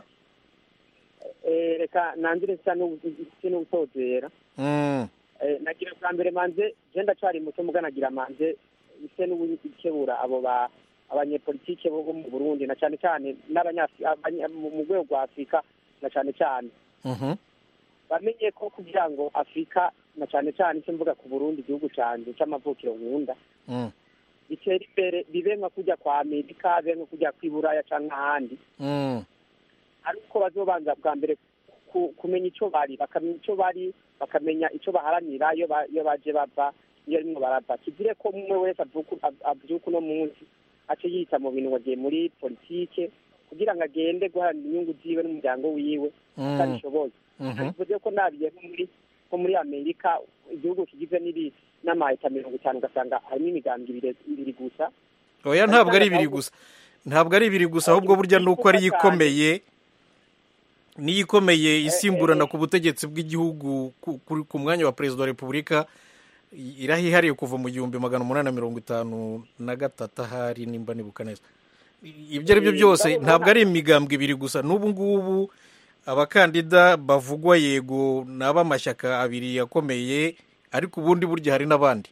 eh reka nangire nsa n'ubutozera mm, Eh, nagira bwa mbere manze je ndacari muto muga nagira manze ise n'ubukebura abo ba abanyepolitike bo mu Burundi na cyane cyane n'abanyafri abanya- mu mu rwego rwa Afurika na cyane cyane mhm, bamenye ko kugira ngo Afurika na cyane cyane icyo mvuga ku Burundi igihugu canje c'amavukiro nkunda mm, bitera imbere bibe nka kujya kwa Amerika bibe nka kujya kw'iburaya canke ahandi mm, ariko bazobanza bwa mbere ku- kumenya icyo bari bakamenya icyo bari bakamenya icyo baharanira iyo ba- iyo baje bava iyo rimwe barava kigire ko umwe wese avuka av- avyuka uno munsi ace yita mu bintu wagiye muri politike kugira ngo agende guharanira inyungu ziwe n'umuryango wiwe Mm. utabishoboye mhm. bivuze ko nabiye nko muri nko muri amerika igihugu kigizwe n'ibi n'amaheta mirongo itanu ugasanga harimo imigambwe ibiri ibiri gusa oya ntabwo ari ibiri gusa ntabwo ari ibiri gusa ahubwo burya ni uko ariyo ikomeye niyo ikomeye isimburana ku butegetsi bw'igihugu ku- ku- ku mwanya wa perezida wa repubulika i- irahihariye kuva mu gihumbi magana umunani na mirongo itanu na gatatu ahari nimba nibuka neza ibyo ari byo Eh, byose ndabona- ntabwo ari imigambwe ibiri gusa n'ubu ngubu abakandida bavugwa yego ni ab'amashyaka abiri yakomeye ariko ubundi burya hari n'abandi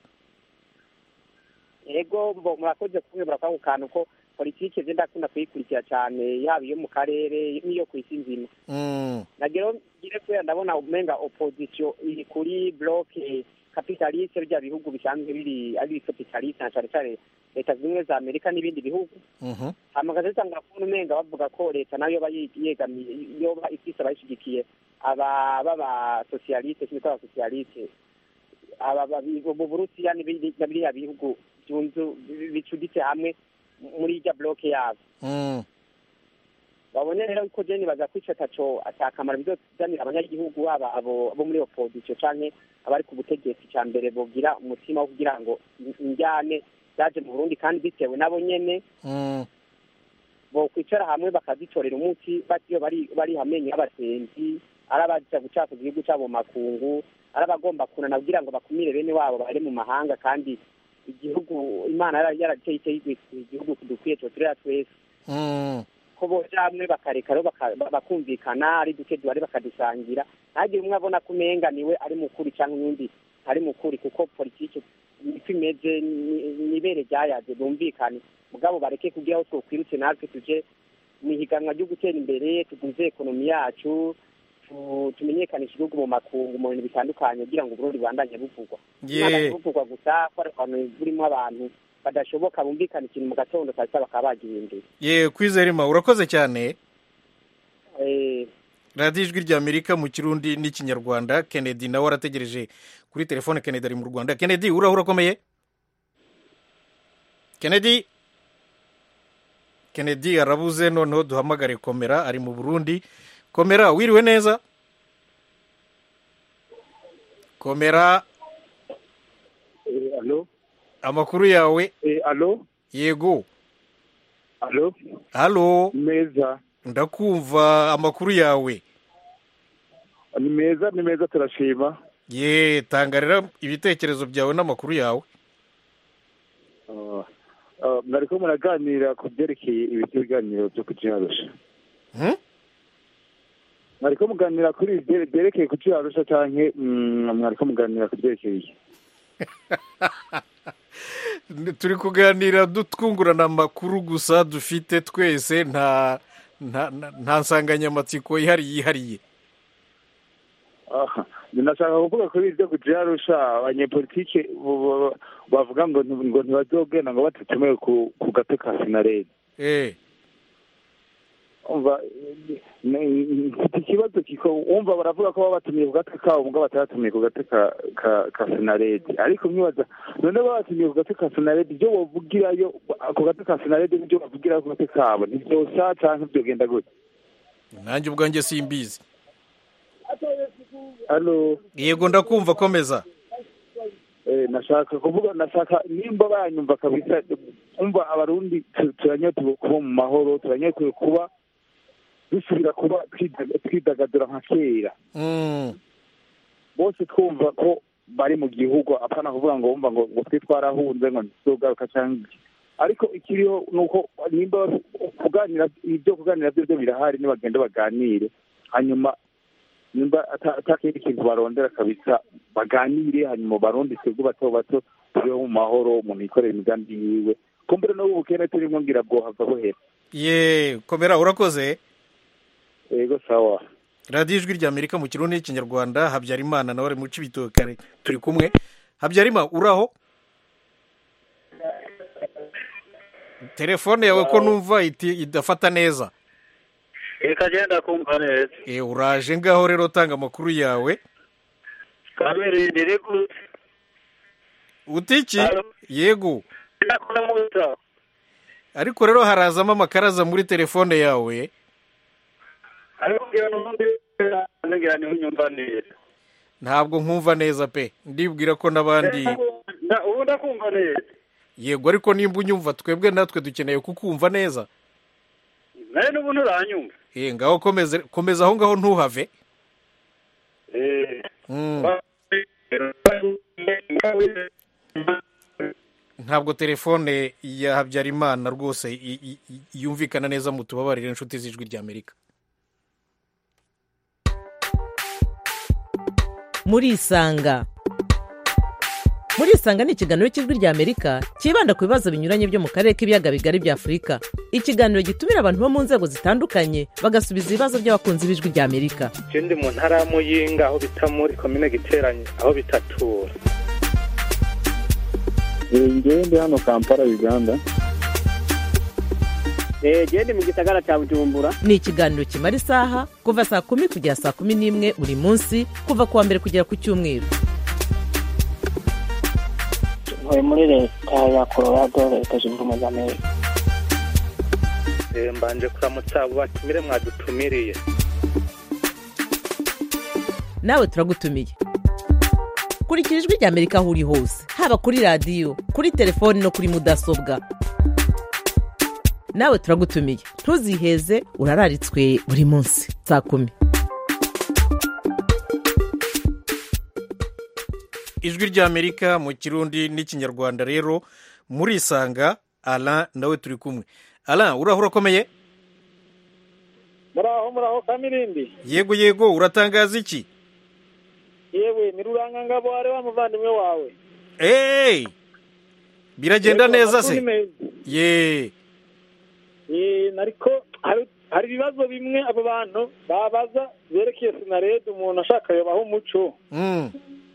ego mbo murakoze kubwira ako kantu ko politiki je ndakunda kuyikurikira cyane yaba iyo mu karere n'iyo ku isi nzima Mm, nagero ngire kubera ndabona umenga opposition iri kuri bloke capitaliste bya bihugu bisanzwe biri ari capitaliste na cyane cyane leta zimwe za amerika n'ibindi bihugu mhm. hamagaza zitanga kubona umenga bavuga ko leta nayo yoba yi- yegamiye yoba ifise abayishigikiye aba baba socialiste kimwe aba socialiste aba babi- mu burusiya n'ibindi- na biriya bihugu byunze bicuditse hamwe muri irya bloke yabo Mm, babone rero ko je nibaza ko ico ataco atakamaro bizozanira abanyagihugu baba abo bo muri opposition canke abari ku butegetsi ca mbere bogira umutima wo kugira ngo injyane zaje mu burundi kandi bitewe nabo nyene mm. bokwicara hamwe bakazitorera umuti batiyo bari bari hamenye y'abasenzi ari abaja gucafuza igihugu cabo mu makungu ari abagomba kunana kugira ngo bakumire bene wabo bari mu mahanga kandi igihugu imana yara- yarateye iteye igihugu dukwiye coturera twese Mm, ko boja hamwe bakareka rero baka- ba- bakumvikana ari duke duhari bakadusangira ntagire umwe abona ko umenga niwe ari mukuri cyangwa uwundi ari mukuri kuko politiki niko imeze ni- nibere ryayaze bumvikane mugabo bareke kugira aho twokwirutse natwe tuje mu ihiganwa ryo gutera imbere tuguze ekonomi yacu tu- tumenyekanisha igihugu mu makungu mu bintu bitandukanye kugira ngo uburundi bubandanye buvugwa Ye. Imana buvugwa gusa ko ari ahantu burimo abantu badashoboka bumvikana ikintu mu gatondo saa sita bakaba bagihindura ye kwizerima urakoze cyane Eh, radiyo ijwi rya amerika mu kirundi n'ikinyarwanda kennedy nawe arategereje kuri telefone kennedy ari mu rwanda kennedy uraho urakomeye kennedy kennedy arabuze noneho duhamagare komera ari mu burundi komera wiriwe neza komera alo amakuru yawe alo yego alo halo meza ndakumva amakuru yawe ni meza ni meza turashima ye tangarira ibitekerezo byawe n'amakuru yawe Ah, ah, mwariko muraganira ku byerekeye ibiti biganiro byo kujiharusha Hmm? mwariko muganira kuri ibi byere- byerekeye kujiharusha canke mm, mwariko muganira ku byerekeye iki? turi kuganira twungurana amakuru gusa dufite twese nta nta nta- nta nsanganyamatsiko ihari yihariye Ah, ndashaka kuvuga kuri ibyo kujiharusha abanyepolitike bo- bo- bavuga ngo nti- ngo ntibazogenda ngo batatumiwe ku ku gato ka sinaredi eh umva ni- mfite ikibazo kiko wumva baravuga ko baba batumiye ku gati kabo mugabo batatumiye ku gati ka ka ka sinaredi ariko mwibaza none baba batumiye ku gati ka sinaredi ibyo bavugirayo ku gati ka sinaredi n'ibyo bavugirayo ku gati kabo ntibyosa canke byogenda gute nanjye ubwanjye simbizi halo yego ndakumva komeza eh nashaka kuvuga nashaka nimba banyumva kabisa umva abarundi tu- turanyotewe kuba mu mahoro turanyotewe kuba dusubira kuba twidaga- twidagadura nka kera Mm, bose twumva ko bari mu gihugu apana kuvuga ngo wumva ngo ngo twe twarahunze ngo ntituzogaruka cyangwa iki ariko ikiriho ni uko nimba kuganira ibyo kuganira byo byo birahari nibagenda baganire hanyuma nimba ata- atakindi kintu barondera kabisa baganire hanyuma barundi twebwe bato bato tubeho mu mahoro umuntu yikorera imigambi yiwe kumbure n'ubu bukene turimo ngira bwohava buhera ye komera urakoze yego sawa radiyo ijwi rya amerika mu kirundi n'ikinyarwanda habyarimana nawe ari mu cibitoke turi kumwe habyarimana uraho telefone yawe ko numva iti- idafata neza reka genda kumva neza Eh, uraje ngaho rero tanga amakuru yawe kabiri ndiri gute utiki yego ndakora muto ariko rero harazamo amakaraza muri telefone yawe ariko ngira n'ubundi ngira niho unyumva neza ntabwo nkumva neza pe ndibwira ko n'abandi Nda- ubu ndakumva neza yego ariko nimba unyumva twebwe natwe dukeneye kukumva neza nawe n'ubu nturanyumva Eh, ngaho komeza komeza aho ngaho ntuhave Eh, Mm. ntabwo telefone ya habyarimana rwose i- i- i- yumvikana neza mu tubabarire inshuti z'ijwi ry'amerika murisanga murisanga ni ikiganiro cy'ijwi ry'amerika cyibanda ku bibazo binyuranye byo mu karere k'ibiyaga bigari bya afurika ikiganiro gitumira abantu bo mu nzego zitandukanye bagasubiza ibibazo by'abakunzi b'ijwi ry'amerika je ndi mu ntara ya muyinga aho bita muri komine giteranye aho bitatura ngewe ndi hano kampala uganda genda mu gisagara cya bujumbura ni ikiganiro kimara isaha kuva saa kumi kugera saa kumi n'imwe buri munsi kuva ku wa mbere kugera ku cyumweru ntuye muri leta ya colorado leta zunze ubumwe za amerika Eh, mbanje kuramutsa abo batumire mwadutumiriye nawe turagutumiye kurikira ijwi ry'amerika aho uri hose haba kuri radiyo kuri telefoni no kuri mudasobwa nawe turagutumiye ntuziheze urararitswe buri munsi saa kumi ijwi ry'amerika mu kirundi n'ikinyarwanda rero murisanga ara nawe turi kumwe ara uraho urakomeye muraho muraho kamirindi yego yego uratangaza iki yewe ni rurangangabo wari wa muvandimwe wawe eee biragenda Yego, neza amakuru ni se meza. ye Eh, ariko hari hari ibibazo bimwe abo bantu babaza byerekeye sinarede umuntu ashaka yobaho umuco Mm.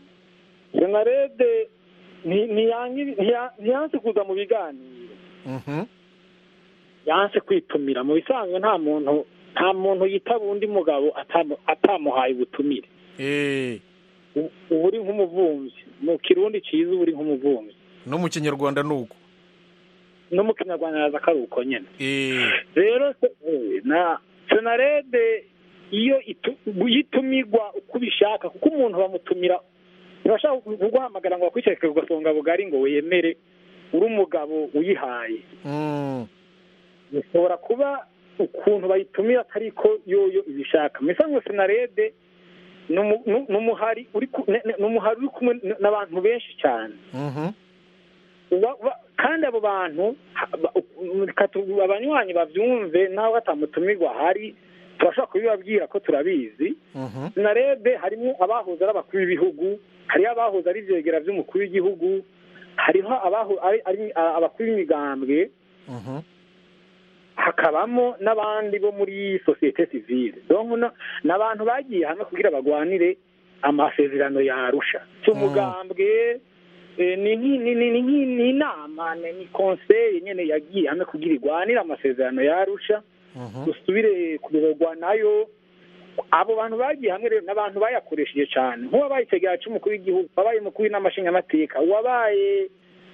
sinarede nti- ntiyangi- ntiya- ntiyanse kuza mu biganiro Mhm. yanse kwitumira mu bisanzwe nta muntu nta muntu yitaba undi mugabo atamu- atamuhaye ubutumire Eh, U- uba uri nk'umuvumvyi mu kirundi cyiza uba uri nk'umuvumvyi no mu kinyarwanda ni uko no mu kinyarwanda yaza ko ari uko nyine Eh, rero se- eh, na senarede iyo itu- yitumirwa uko ubishaka kuko umuntu bamutumira ntibashaka kuguhamagara ngo bakwicarike ku gasonga bugari ngo wemere uri umugabo uyihaye mm. bishobora kuba ukuntu bayitumira atari ko yoyo ibishaka mu isanzwe senarede ni umu- ni- ni umuhari uri ku- ne- ne- ni umuhari uri kumwe n- n'abantu benshi cyane Mhm. Uba- uba- kandi abo bantu ha- ba- u- reka tu- abanywanyi babyumve nawe batamutumirwa hari turashobora kubibabwira ko turabizi Mhm. sinarebe harimo abahoze ari abakuru b'ibihugu hariho abahoze ari ibyegera by'umukuru w'igihugu hariho abaho- ari- ari abakuru b'imigambwe Mhm. hakabamo n'abandi bo muri sosiyete sivile donc na- ni abantu bagiye hamwe kugira bagwanire amasezerano ya arusha si umugambwe eh, ni ni- ni- ni- ni- ni- ni inama ni ni conseil nyene yagiye hamwe kugira igwanire amasezerano ya arusha dusubire kuyoborwa nayo abo bantu bagiye hamwe rero n'abantu bayakoresheje cyane nk'uwabaye ikiganiro cy'umukuru w'igihugu wabaye umukuru w'inamashingamateka uwabaye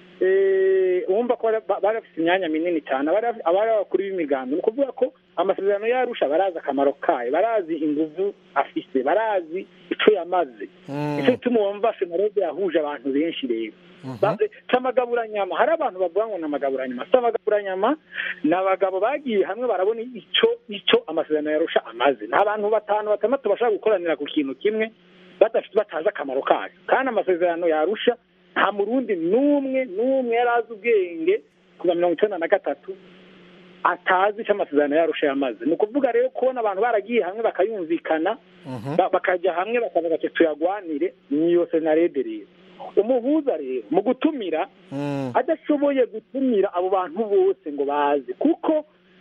eh, wumva ko bari bari bafite imyanya minini cyane abari abari abakuru b'imigambi ni ukuvuga ko amasezerano yarusha barazi akamaro kayo barazi inguvu afise barazi icyo yamaze nicyo gituma wumva senarede yahuje abantu benshi rero Ba- si amagaburanyama hari abantu bavuga ngo ni amagaburanyama si amagaburanyama ni abagabo bagiye hamwe barabona icyo icyo amasezerano yarusha amaze ni abantu batanu batandatu bashobora gukoranira ku kintu kimwe badafite batazi akamaro kayo kandi amasezerano yarusha nta murundi n'umwe n'umwe yari azi ubwenge kuva mirongo icyenda na gatatu atazi icyo amasezerano yarusha yamaze ni ukuvuga rero kubona abantu baragiye hamwe bakayumvikana ba- bakajya hamwe bakavuga ati tuyagwanire niyo senarede rero umuhuza rero mu gutumira adashoboye gutumira abo bantu bose ngo baze kuko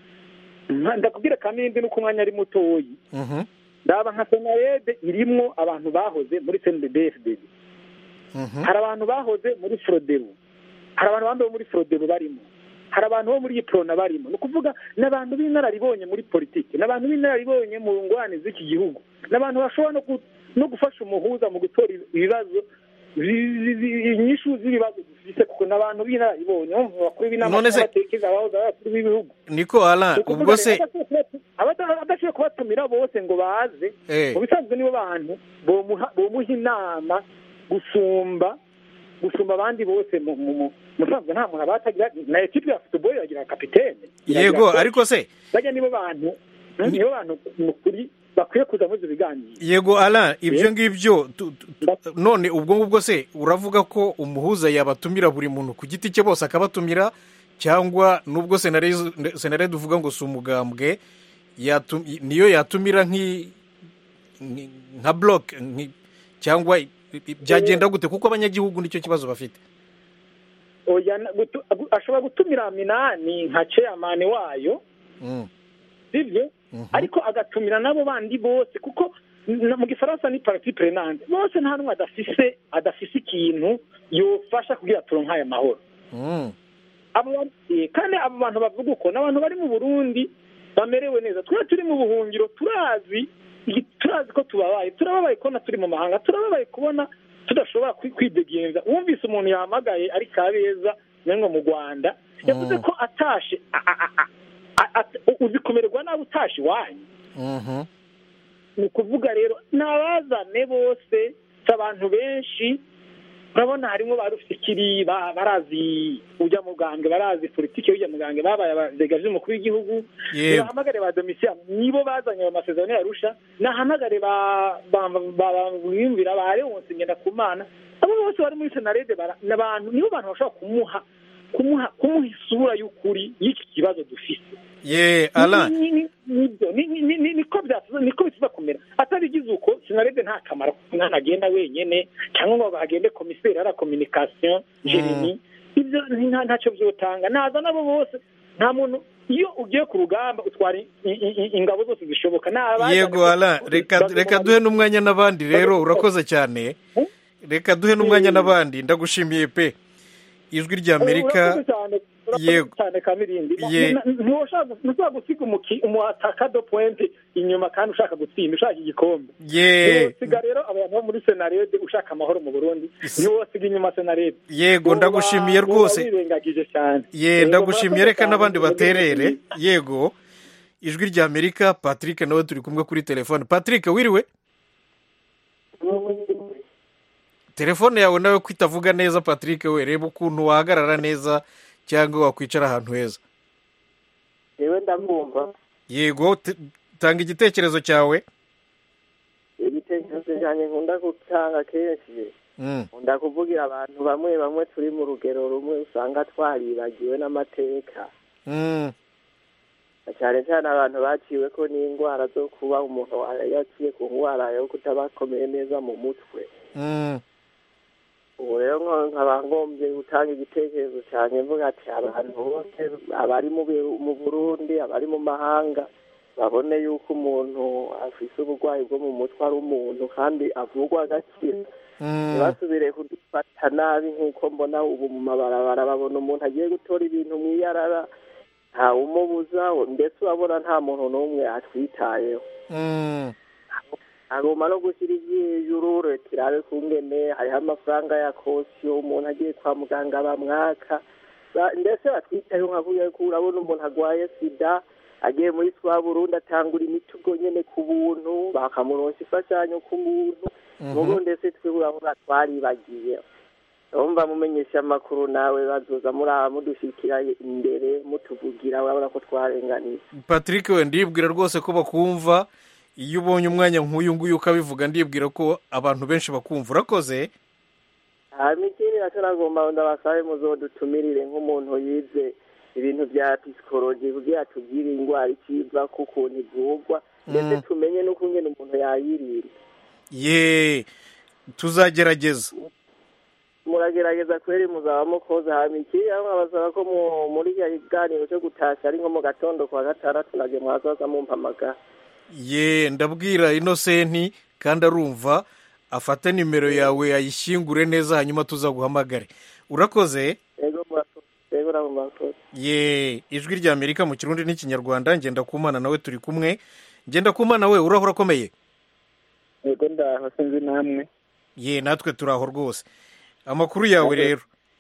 nka- ndakubwira kamindi nuko umwanya ari mutoyi Mhm. ndaba nka senarede irimwo abantu bahoze muri cndbfdd Mhm. hari abantu bahoze muri frodebu hari abantu bambaye muri frodebu barimo hari abantu bo muri yiprona barimo ni ukuvuga ni abantu b'inararibonye muri politiki ni abantu b'inararibonye mu ngwane z'iki gihugu ni abantu bashobora no gu- no gufasha umuhuza mu gutora ibibazo zi- zi- zi- inyishu z'ibibazo dufise kuko ni abantu b'inararibonye bumva bakuru b'inama None se- y'abatekereza abahoze ari abakuru b'ibihugu niko ara Ni ukuvuga ubwo rero se adashoboye kubatu- abada- adashoboye kubatumira bose ngo baze Eh. mu bisanzwe nibo bantu bomuha bomuha inama gusumba gusumba abandi bose mu mu mu musanzwe nta muntu abatagira na ekipi ya football iragira kapitene iragira yego coach. ariko se bajya nibo bantu nibo bantu mu kuri bakwiye kuza muri ibyo biganiro yego ara ibyo ngibyo tu- tu- tu- none ubwo ngubwo se uravuga ko umuhuza yabatumira buri muntu ku giti cye bose akabatumira cyangwa nubwo senarede senarede uvuga ngo si umugambwe yatu- niyo yatumira nk'i- nk'i- nka bloke nk'i- cyangwa i- i- byagenda gute kuko abanyagihugu nicyo kibazo bafite oya na- gutu- agu- ashobora gutumira minani nka chairman wayo Mm. sibyo ariko agatumira n'abo bandi bose kuko n- mu gifaransa ni parti prenante bose nta n'umwe adafise adafise ikintu yofasha kugira turonke aya mahoro Mm. abo ba- eh, kandi abo bantu bavuga uko ni abantu bari mu burundi bamerewe neza twe turi mu buhungiro turazi igi- turazi ko tubabaye turababaye kubona turi mu mahanga turababaye kubona tudashobora kwi- kwidegenza wumvise umuntu yahamagaye ari kabeza nengo mu rwanda yavuze ko atashe a- a- a- a- a- a- uzi kumererwa nabi utashe iwanyu Mhm. ni ukuvuga rero ni abazane bose si abantu benshi urabona harimo ba rufikiri ba- barazi ujya mugambwe barazi politiki y'ujya mugambwe babaye abadega by'umukuru w'igihugu Yego. nibahamagare ba domisiya nibo bazanye ayo masezerano yarusha nahamagare ba ba- ba- ba- biyumvira ba leonse ngendakumana abo bose bari muri senarede bara- ni abantu nibo bantu bashobora kumuha kumuha kumuha isura y'ukuri y'iki kibazo dufite ye ara Ni- ni- nibyo ni- ni- ni- ni- niko byatuza niko bituza kumera atabigize uko sinarede nta kamaro ko umwana agenda wenyene cyangwa ngo hagende komiseri ara communication jeremy ibyo ni- nta- ntacyo byotanga naza nabo bose nta muntu iyo ugiye ku rugamba utwara i- i- i- ingabo zose zishoboka ni abazanye yego ko- ara reka reka duhe n'umwanya n'abandi rero urakoze cyane reka duhe n'umwanya n'abandi ndagushimiye pe ijwi ry'amerika Urakoze cyane urakoze Yego. cyane kamirindi Ye- ntushobora gusiga umuki- umuataka do pointe inyuma kandi ushaka gutsinda ushaka igikombe ye ntiwosiga rero abantu bo muri senarede ushaka amahoro mu burundi ntiwosiga inyuma senarede yego ndagushimiye Uba- rwose uba wirengagije cyane ye Yego, ndagushimiye murakoze reka cyane. n'abandi baterere yego ijwi ry'amerika patrick nawe turi kumwe kuri telefone patrick wiriwe telefone yawe nawe ko itavuga neza patrick we reba ukuntu wahagarara neza cyangwa wakwicara ahantu heza yewe ndamwumva yego t- tanga igitekerezo cyawe igitekerezo cyanjye nkunda gutanga kenshi Mm. nkunda kuvugira abantu bamwe bamwe turi mu rugero rumwe usanga twaribagiwe n'amateka Mm. cyane cyane abantu baciwe ko n'indwara zo kuba umuntu yaciye ku ndwara yo kutabakomeye neza mu mutwe Mm. ubu rero nko- nkaba ngombye gutanga igitekerezo cyane mvuga ati abantu bose abari mu Bi- mu burundi abari mu mahanga babone yuko umuntu afise uburwayi bwo mu mutwe ari umuntu kandi avurwa agakira ntibasubire kudufata nabi nk'uko mbona ubu mu mabarabara babona umuntu agiye gutora ibintu mu iyarara ntawumubuza ndetse urabona nta muntu n'umwe atwitayeho Mm. agomba no gushyira iby'ijuru leta irabe kungene hariho amafaranga ya kosiyo umuntu agiye kwa muganga bamwaka Ba- mbese batwitayeho nka kuriya ko urabona umuntu arwaye sida agiye muri swa burundi atangura imiti ubwo nyene ku buntu bakamuronsa imfashanyo ku buntu mubo ndetse twe urabona twaribagiye urumva mumenyesha amakuru nawe bazoza muraba mudushikira imbere mutuvugira urabona ko twarenganiye patrick we ndibwira rwose ko bakumva iyo ubonye umwanya nk'uyu nguyu ukabivuga ndibwira ko abantu benshi bakumva urakoze hanyuma ikindi nacyo nagomba ndabasabe muzodutumirire nk'umuntu yize ibintu bya pisikoloji kugira tubwire indwara ikiva k'ukuntu ivurwa ndetse Mm. tumenye n'ukungene umuntu yayirinda ye tuzagerageza muragerageza kweri muzaba mukoze hanyuma ikindi rero nkabasaba ko mu- muri kiriya kiganiro cyo gutashya ari nko mu gatondo kwa gatandatu nabyo mwazaza mumpamagara ye ndabwira inosenti kandi arumva afate nimero yawe ayishyingure neza hanyuma tuzaguhamagare urakoze yego murakoze yego nabo murakoze ye ijwi ry'amerika mu kirundi n'ikinyarwanda ngenda kumana nawe turi kumwe ngenda kumana we uraho urakomeye yego ndaho sinzi namwe ye natwe turi aho rwose amakuru yawe rero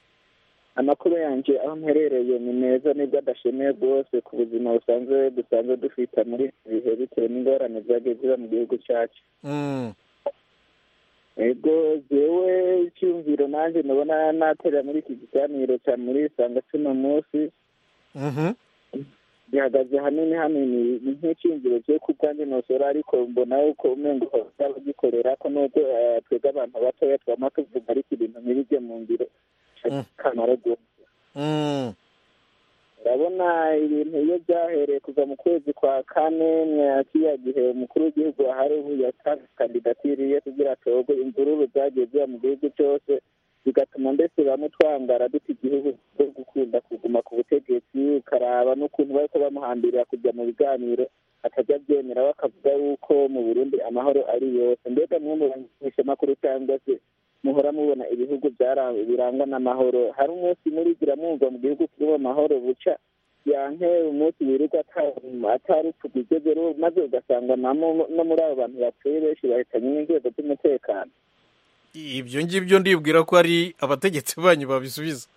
amakuru yanjye aho mperereye ni meza nibwo adashimiye rwose ku buzima busanzwe dusanzwe dufite muri ibi bihe bitewe n'ingorane zagiye ziba mu gihugu cyacu Mm. ego jewe icyumviro nanjye ndabona naterera muri iki kiganiro cya muri isanga cy'uno munsi Mhm. gihagaze hanini hanini ni nk'icyinjiro cyo ku bwanjye nosora ariko mbona yuko umengo bagikorera ko nubwo eh, twebwe abantu batoya twama tuvuga ariko ibintu ntibijye mu ngiro kamaro rwose Mm. urabona ibintu iyo byahereye kuva mu kwezi kwa kane mwa kiriya gihe umukuru w'igihugu ahari ubu yatanze kandidatiriye kugira atorwe imvururu zagiye ziba mu gihugu cyose bigatuma mbese bamwe twangara duta igihugu cyo gukunda kuguma ku butegetsi ukaraba n'ukuntu bari ko bamuhambirira kujya mu biganiro atajya abyemera we akavuga yuko mu burundi amahoro ari yose mbega mwe mu banyeshamakuru cyangwa se muhora mubona ibihugu byara- birangwa n'amahoro hari umunsi murigira mwumva mu gihugu kirimo amahoro buca yanke umunsi wirirwa ata- atari tugigeze maze ugasanga namo- no muri abo bantu bapfuye benshi bahitanye n'inzego z'umutekano ibyo ngibyo ndibwira ko ari abategetsi banyu babisubiza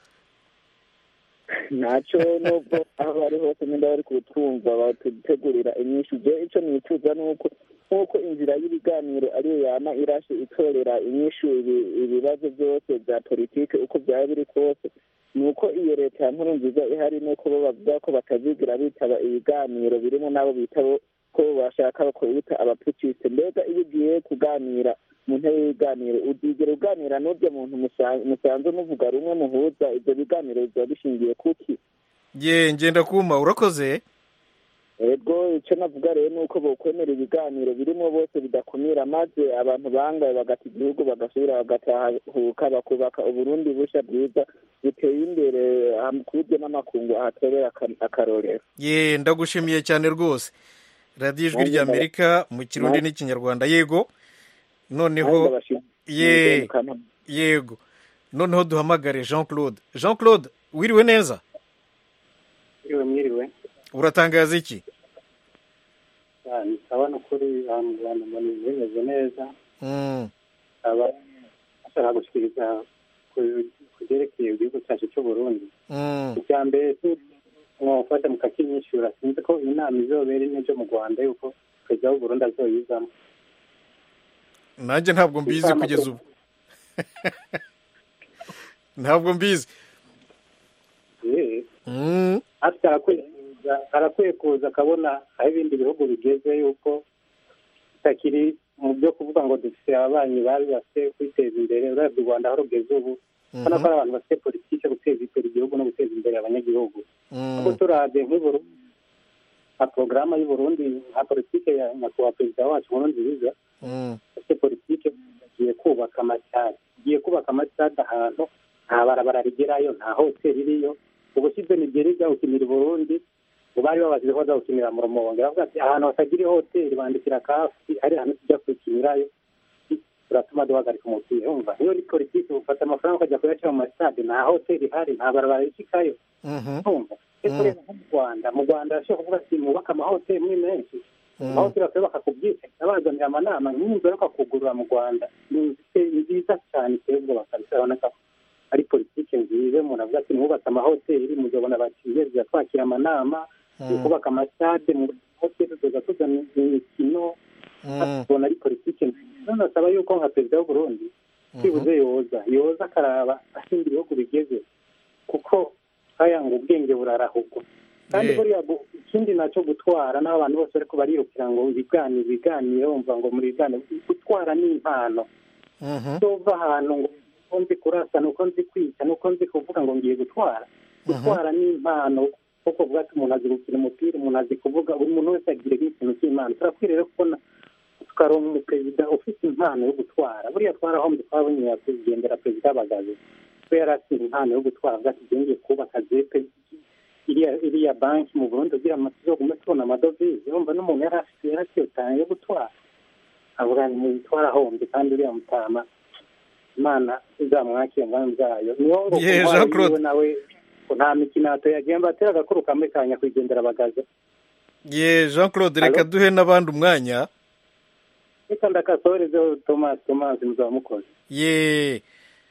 ntacyo nubwo aho bari hose nimba bari kutwumva batutegurira inyinshi je icyo nifuza ni uko nk'uko inzira y'ibiganiro ariyo yama irashe itorera inyishu ibi- ibibazo byose bya politike uko byaba biri kose ni uko iyo leta ya nkuru nziza ihari nuko bo bavuga ko batazigira bitaba ibiganiro birimo n'abo bita bo- ko bashaka kubita abapucisite mbega iyo ugiye kuganira mu ntebe y'ibiganiro uzigera uganira n'urya muntu musa- musanzwe muvuga rumwe muhuza ibyo biganiro biba bishingiye kuki ye ngenda kuma urakoze ego icyo navuga rero ni uko bokwemera ibiganiro birimo bose bidakumira maze abantu bangaye bagata igihugu bagasubira bagatahuka bakubaka uburundi bushya bwiza buteye imbere ham- ku buryo n'amakungu ahatorera aka- akarorero ye ndagushimiye cyane rwose radiyo ijwi Nanjye ry'amerika mu kirundi nanjye- n'ikinyarwanda yego noneho Nanjye ndabashimiye. ye Mukantabana. yego noneho duhamagare jean claude jean claude wiriwe neza Mwiriwe mwiriwe uratangaza iki ndabona ukuri ahantu abantu mbona bimeze neza Mm. aba ashaka gushyikiriza ku- ku byerekeye igihugu cyacu cy'u Burundi Mm. icya mbere mwafata mukakinyishyura sinzi ko inama izobera n'ejo mu rwanda yuko perezida w'u Burundi azoyizamo nanjye ntabwo mbizi Inshamake. kugeza ubu ntabwo mbizi Eh, Mm. afite arakwiye kuza- arakwiye kuza akabona aho ibindi bihugu bigeze yuko bitakiri mu byo kuvuga ngo dufite ababanyi babi bafite kwiteza imbere urebye u rwanda aho rugeze ubu ubona ko ari abantu bafite politiki yo guteza imbere igihugu no guteza imbere abanyagihugu kuko turabye nk'uburundi nka porogaramu y'uburundi nka politiki ya nyakubahwa perezida wacu nkurunziza afite politiki agiye kubaka amasitade agiye kubaka amasitade ahantu nta barabara rigerayo nta hoteli iriyo ubushize nigeri ijya gukinira i burundi ngo bari babashije ko baza gukinira mu rumonge baravuga ati ahantu hatagira hoteli bandikira kafi hari ahantu tujya kukinirayo turatuma duhagarika umupira umva iyo uri politiki ufata amafaranga ukajya kuyashyira mu masitade nta hoteli ihari nta barabara rishikayo umva ese rero nko mu rwanda mu rwanda bashobora kuvuga ati mwubake amahoteli muri menshi amahoteli bakaba bakakubwira abazanira amanama nk'inzu yo bakugurura mu rwanda ni inzu iteye- nziza cyane iteye ubwoba kabisa urabona ko ari politiki nziza umuntu avuga ati mwubatse amahoteli muzabona abakiriya twakira amanama turi kubaka amasitade mu hoteli tuza tuzana imikino tubona ari politiki nziza none asaba yuko nka perezida w'u Burundi byibuze yoza yoza akaraba ahinda ibihugu bigeze kuko aya ngo ubwenge burarahugwa kandi Yeah. buriya bu- ikindi nacyo gutwara n'aho abantu bose ariko barirukira ngo ibiganiro ibiganiro bumva ngo muri biganiro gutwara ni impano tova ahantu ngo uko nzi kurasa nuko nzi kwica nuko nzi kuvuga ngo ngiye gutwara gutwara ni impano kuko vuga ati umuntu azi gukina umupira umuntu azi kuvuga buri muntu wese agira ikintu cy'imana turakwiye rero kubona tukaronka umuperezida ufite impano yo gutwara buriya twarahombye twabonye kugendera perezida bagaze we yari afite impano yo gutwara avuga ati ngiye kubaka zepe iriya iriya banki mu burundi kugira ngo tuzogume tubona amadovize urumva n'umuntu yari afite yari afite iyo talent yo gutwara avuga ngo twarahombye kandi uriya mutama imana izamwakire mu bwami bwayo niyo ngo Yeah, ku ntwaro Jean Claude. yiwe nawe ngo nta mikino yagenda batera agakuru kamwe ka nyakwigendera bagaze ye jean claude reka duhe n'abandi umwanya reka ndakasohorezeho tomasi tomasi muzaba mukoze ye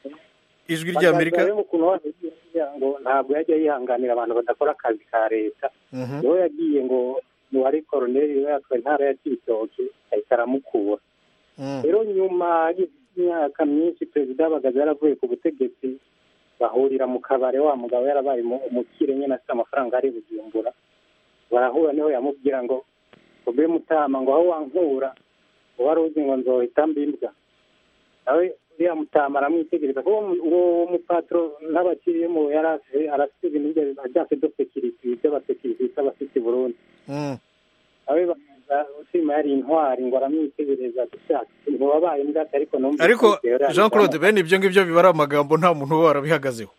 ijwi ry'amerika Bagaza rero ukuntu wavuze ngo ntabwo yajya yihanganira abantu badakora akazi ka leta Mhm. niwe yagiye ngo ni wari koroneri we yatwaye intara ya kibitoki ahita aramukura Mm. rero nyuma y'imyaka myinshi perezida bagaza yaravuye ku butegetsi bahurira mu kabare wa mugabo yarabaye mu- umukire nyine afite amafaranga ari bujumbura barahura niho yamubwira ngo ube mutama ngo aho wankura wari uzi ngo nzohita mbimbwa nawe uriya mutama aramwitegereza kuko uwo mupatro n'abakiriyemo yari afite arafite ibintu bye ajyase do sekiriti by'abasekiriti bita abafite i burundi nawe bamaza ushima yari intwari ngo aramwitegereza gushaka ntiwabaye mbwate ariko numva ariko jean claude bene ibyo ngibyo biba ari amagambo nta muntu uba warabihagazeho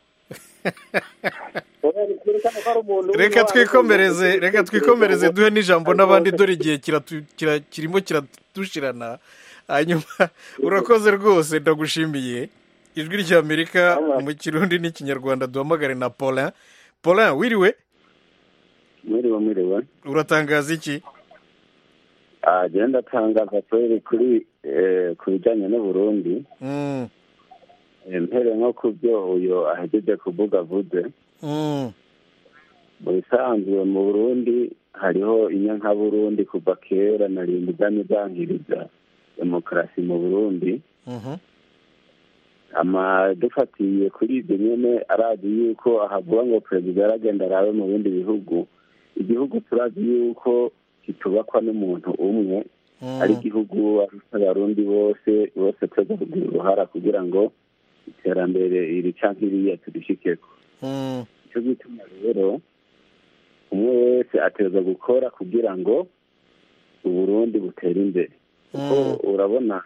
reka twikomereze reka twikomereze duhe n'ijambo n'abandi dore igihe kiratu- kira- kirimo kiradushirana hanyuma urakoze rwose ndagushimiye ijwi ry'amerika mu kirundi n'ikinyarwanda duhamagare na paulin paulin wiriwe mwiriwe mwiriwe uratangaza iki agenda atangaza kweri kuri eh, ku bijyanye n'uburundi Mm, Eh, mpere nko ku byo uyu ahejeje kuvuga avuze mm, mu bisanzwe mu burundi hariho inyanka burundi kuva kera na rimwe ibyami byangiriza demokarasi mu burundi mhm, ama dufatiye kuri ibyo nyine arazi yuko ahavuga ngo perezida yaragenda arabe mu bindi bihugu igihugu turazi yuko kitubakwa n'umuntu umwe mm, ari igihugu abarundi bose bose twese kugira uruhara kugira ngo iterambere iri canke iriya turishikeko mm, icyo gituma rero umwe wese ateza gukora kugira ngo uburundi butere imbere kuko urabona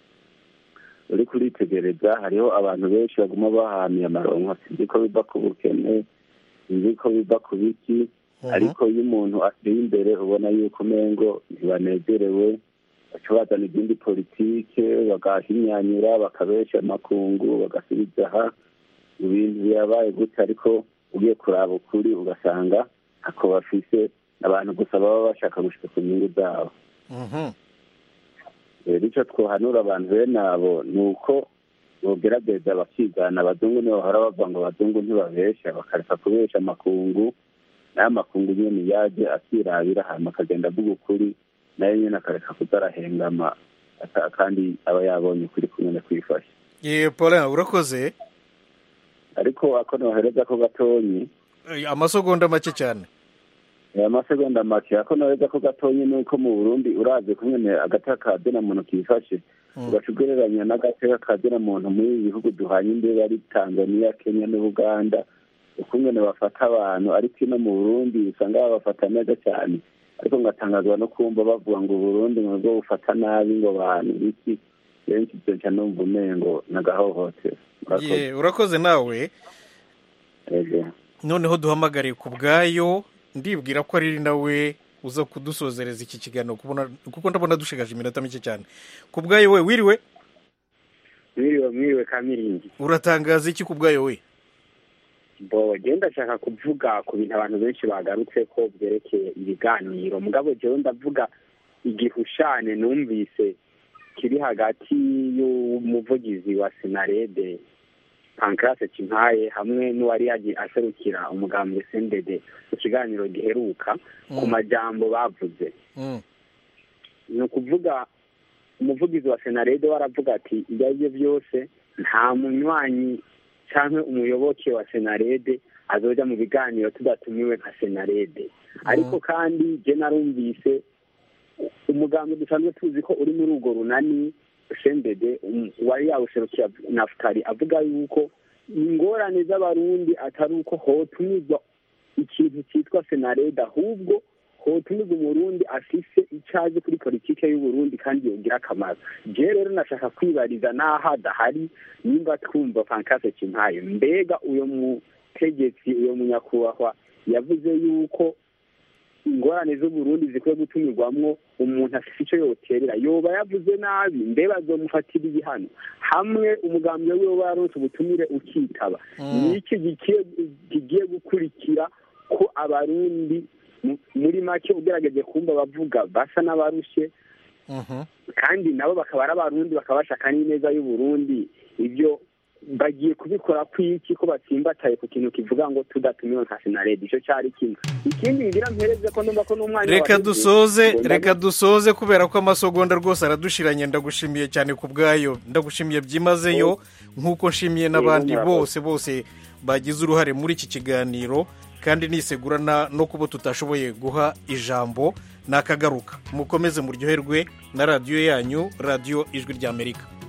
uri kuritegereza hariho abantu benshi baguma bahamiye amaronko sinzi ko biva ku bukene sinzi ko biva ku biki ariko iyo umuntu ateye imbere ubona yuko umengo ntibanezerewe baca bazana izindi politike bagahinyanyura bakabesha amakungu bagasubiza aha ibintu birabaye gutya ariko ugiye kuraba ukuri ugasanga ntako bafise abantu gusa baba bashaka gushika ku nyungu zabo mhm. rero icyo twohanura abantu bene abo ni uko bogerageza bakigana abazungu nibo bahora bavuga ngo abazungu ntibabesha bakareka kubesha amakungu nayo amakungu nyine yaje akirabira hanyuma akagenda avuga ukuri nayo nyine akareka kuzarahengama aka- kandi aba yabonye ukuri kumwe kwifasha ye paulin urakoze ariko ako nohereza ko gatonyi Eh, amasegonda make cyane aya masegonda make ako nohereza ko gatonyi ni uko mu burundi urazi kumwe agati kazina muntu kifashe ugaca ugereranya n'agateka kazina muntu muri ibi bihugu duhanye imbere ari tanzania kenya n'ubuganda ukungene bafata abantu ariko ino mu burundi usanga babafata neza cyane ariko ngatangazwa no kumva bavuga ngo uburundi ngo bwo bufata nabi ngo abantu biki benshi ibyo nca numva umengo nagahohotera Murakoze. ye urakoze nawe Ego. noneho duhamagare ku bwayo ndibwira ko ari nawe uza kudusozereza iki kiganiro kubona- kuko ndabona dushigaje iminota mike cyane ku bwayo we wiriwe mwiriwe mwiriwe kamiringi uratangaza iki ku bwayo we bo genda ndashaka kuvuga ku bintu abantu benshi bagarutse ko byerekeye ibiganiro mugabo jewe ndavuga igihushane numvise kiri hagati y'umuvugizi wa senarede pankarase kimpaye hamwe n'uwari yagiye aserukira umugambwe sendede mu kiganiro giheruka ku majambo bavuze Mm, ni ukuvuga umuvugizi wa senarede waravuga ati ibyo ari byo byose nta munywanyi cyangwa umuyoboke wa senarede azoja mu biganiro tudatumiwe nka senarede ariko kandi je narumvise umugambi dusanzwe tuzi ko uri muri urwo runani sendede um, wari yawuserukira nafutari avuga yuko ingorane z'abarundi atari uko hotumizwa ikintu cyitwa senarede ahubwo hotumiza umurundi afise icyo azi kuri politike y'uburundi kandi yogira akamaro je rero nashaka kwibariza n'aho adahari nimba twumva pankase kimpaye mbega uyo mutegetsi uyo munyakubahwa yavuze yuko ingorane z'uburundi zikwiye gutumirwamwo umuntu afite icyo yoterera yoba yavuze nabi mbe bazomufatira igihano hamwe umugambi we woba yaronse ubutumire ukitaba ni iki gikiye- kigiye gukurikira ko abarundi mu- muri make ugerageje kumva bavuga basa n'abarushe kandi nabo bakaba ari abarundi bakaba bashaka n'ineza y'uburundi ibyo bagiye kubikora kw'iki ko batsimbataye ku kintu kivuga ngo tudatumiwe nka senarede icyo cyari kimwe ikindi ngira mpereze ko numva ko n'umwanya reka waheze, dusoze ngo reka dusoze kubera ko amasegonda rwose aradushiranye ndagushimiye cyane ku bwayo ndagushimiye byimazeyo nk'uko nshimiye n'abandi Yego, murakoze. bose bose bagize uruhare muri iki kiganiro kandi nisegura na- no kuba tutashoboye guha ijambo nakagaruka mukomeze muryoherwe na radiyo yanyu radiyo ijwi ry'amerika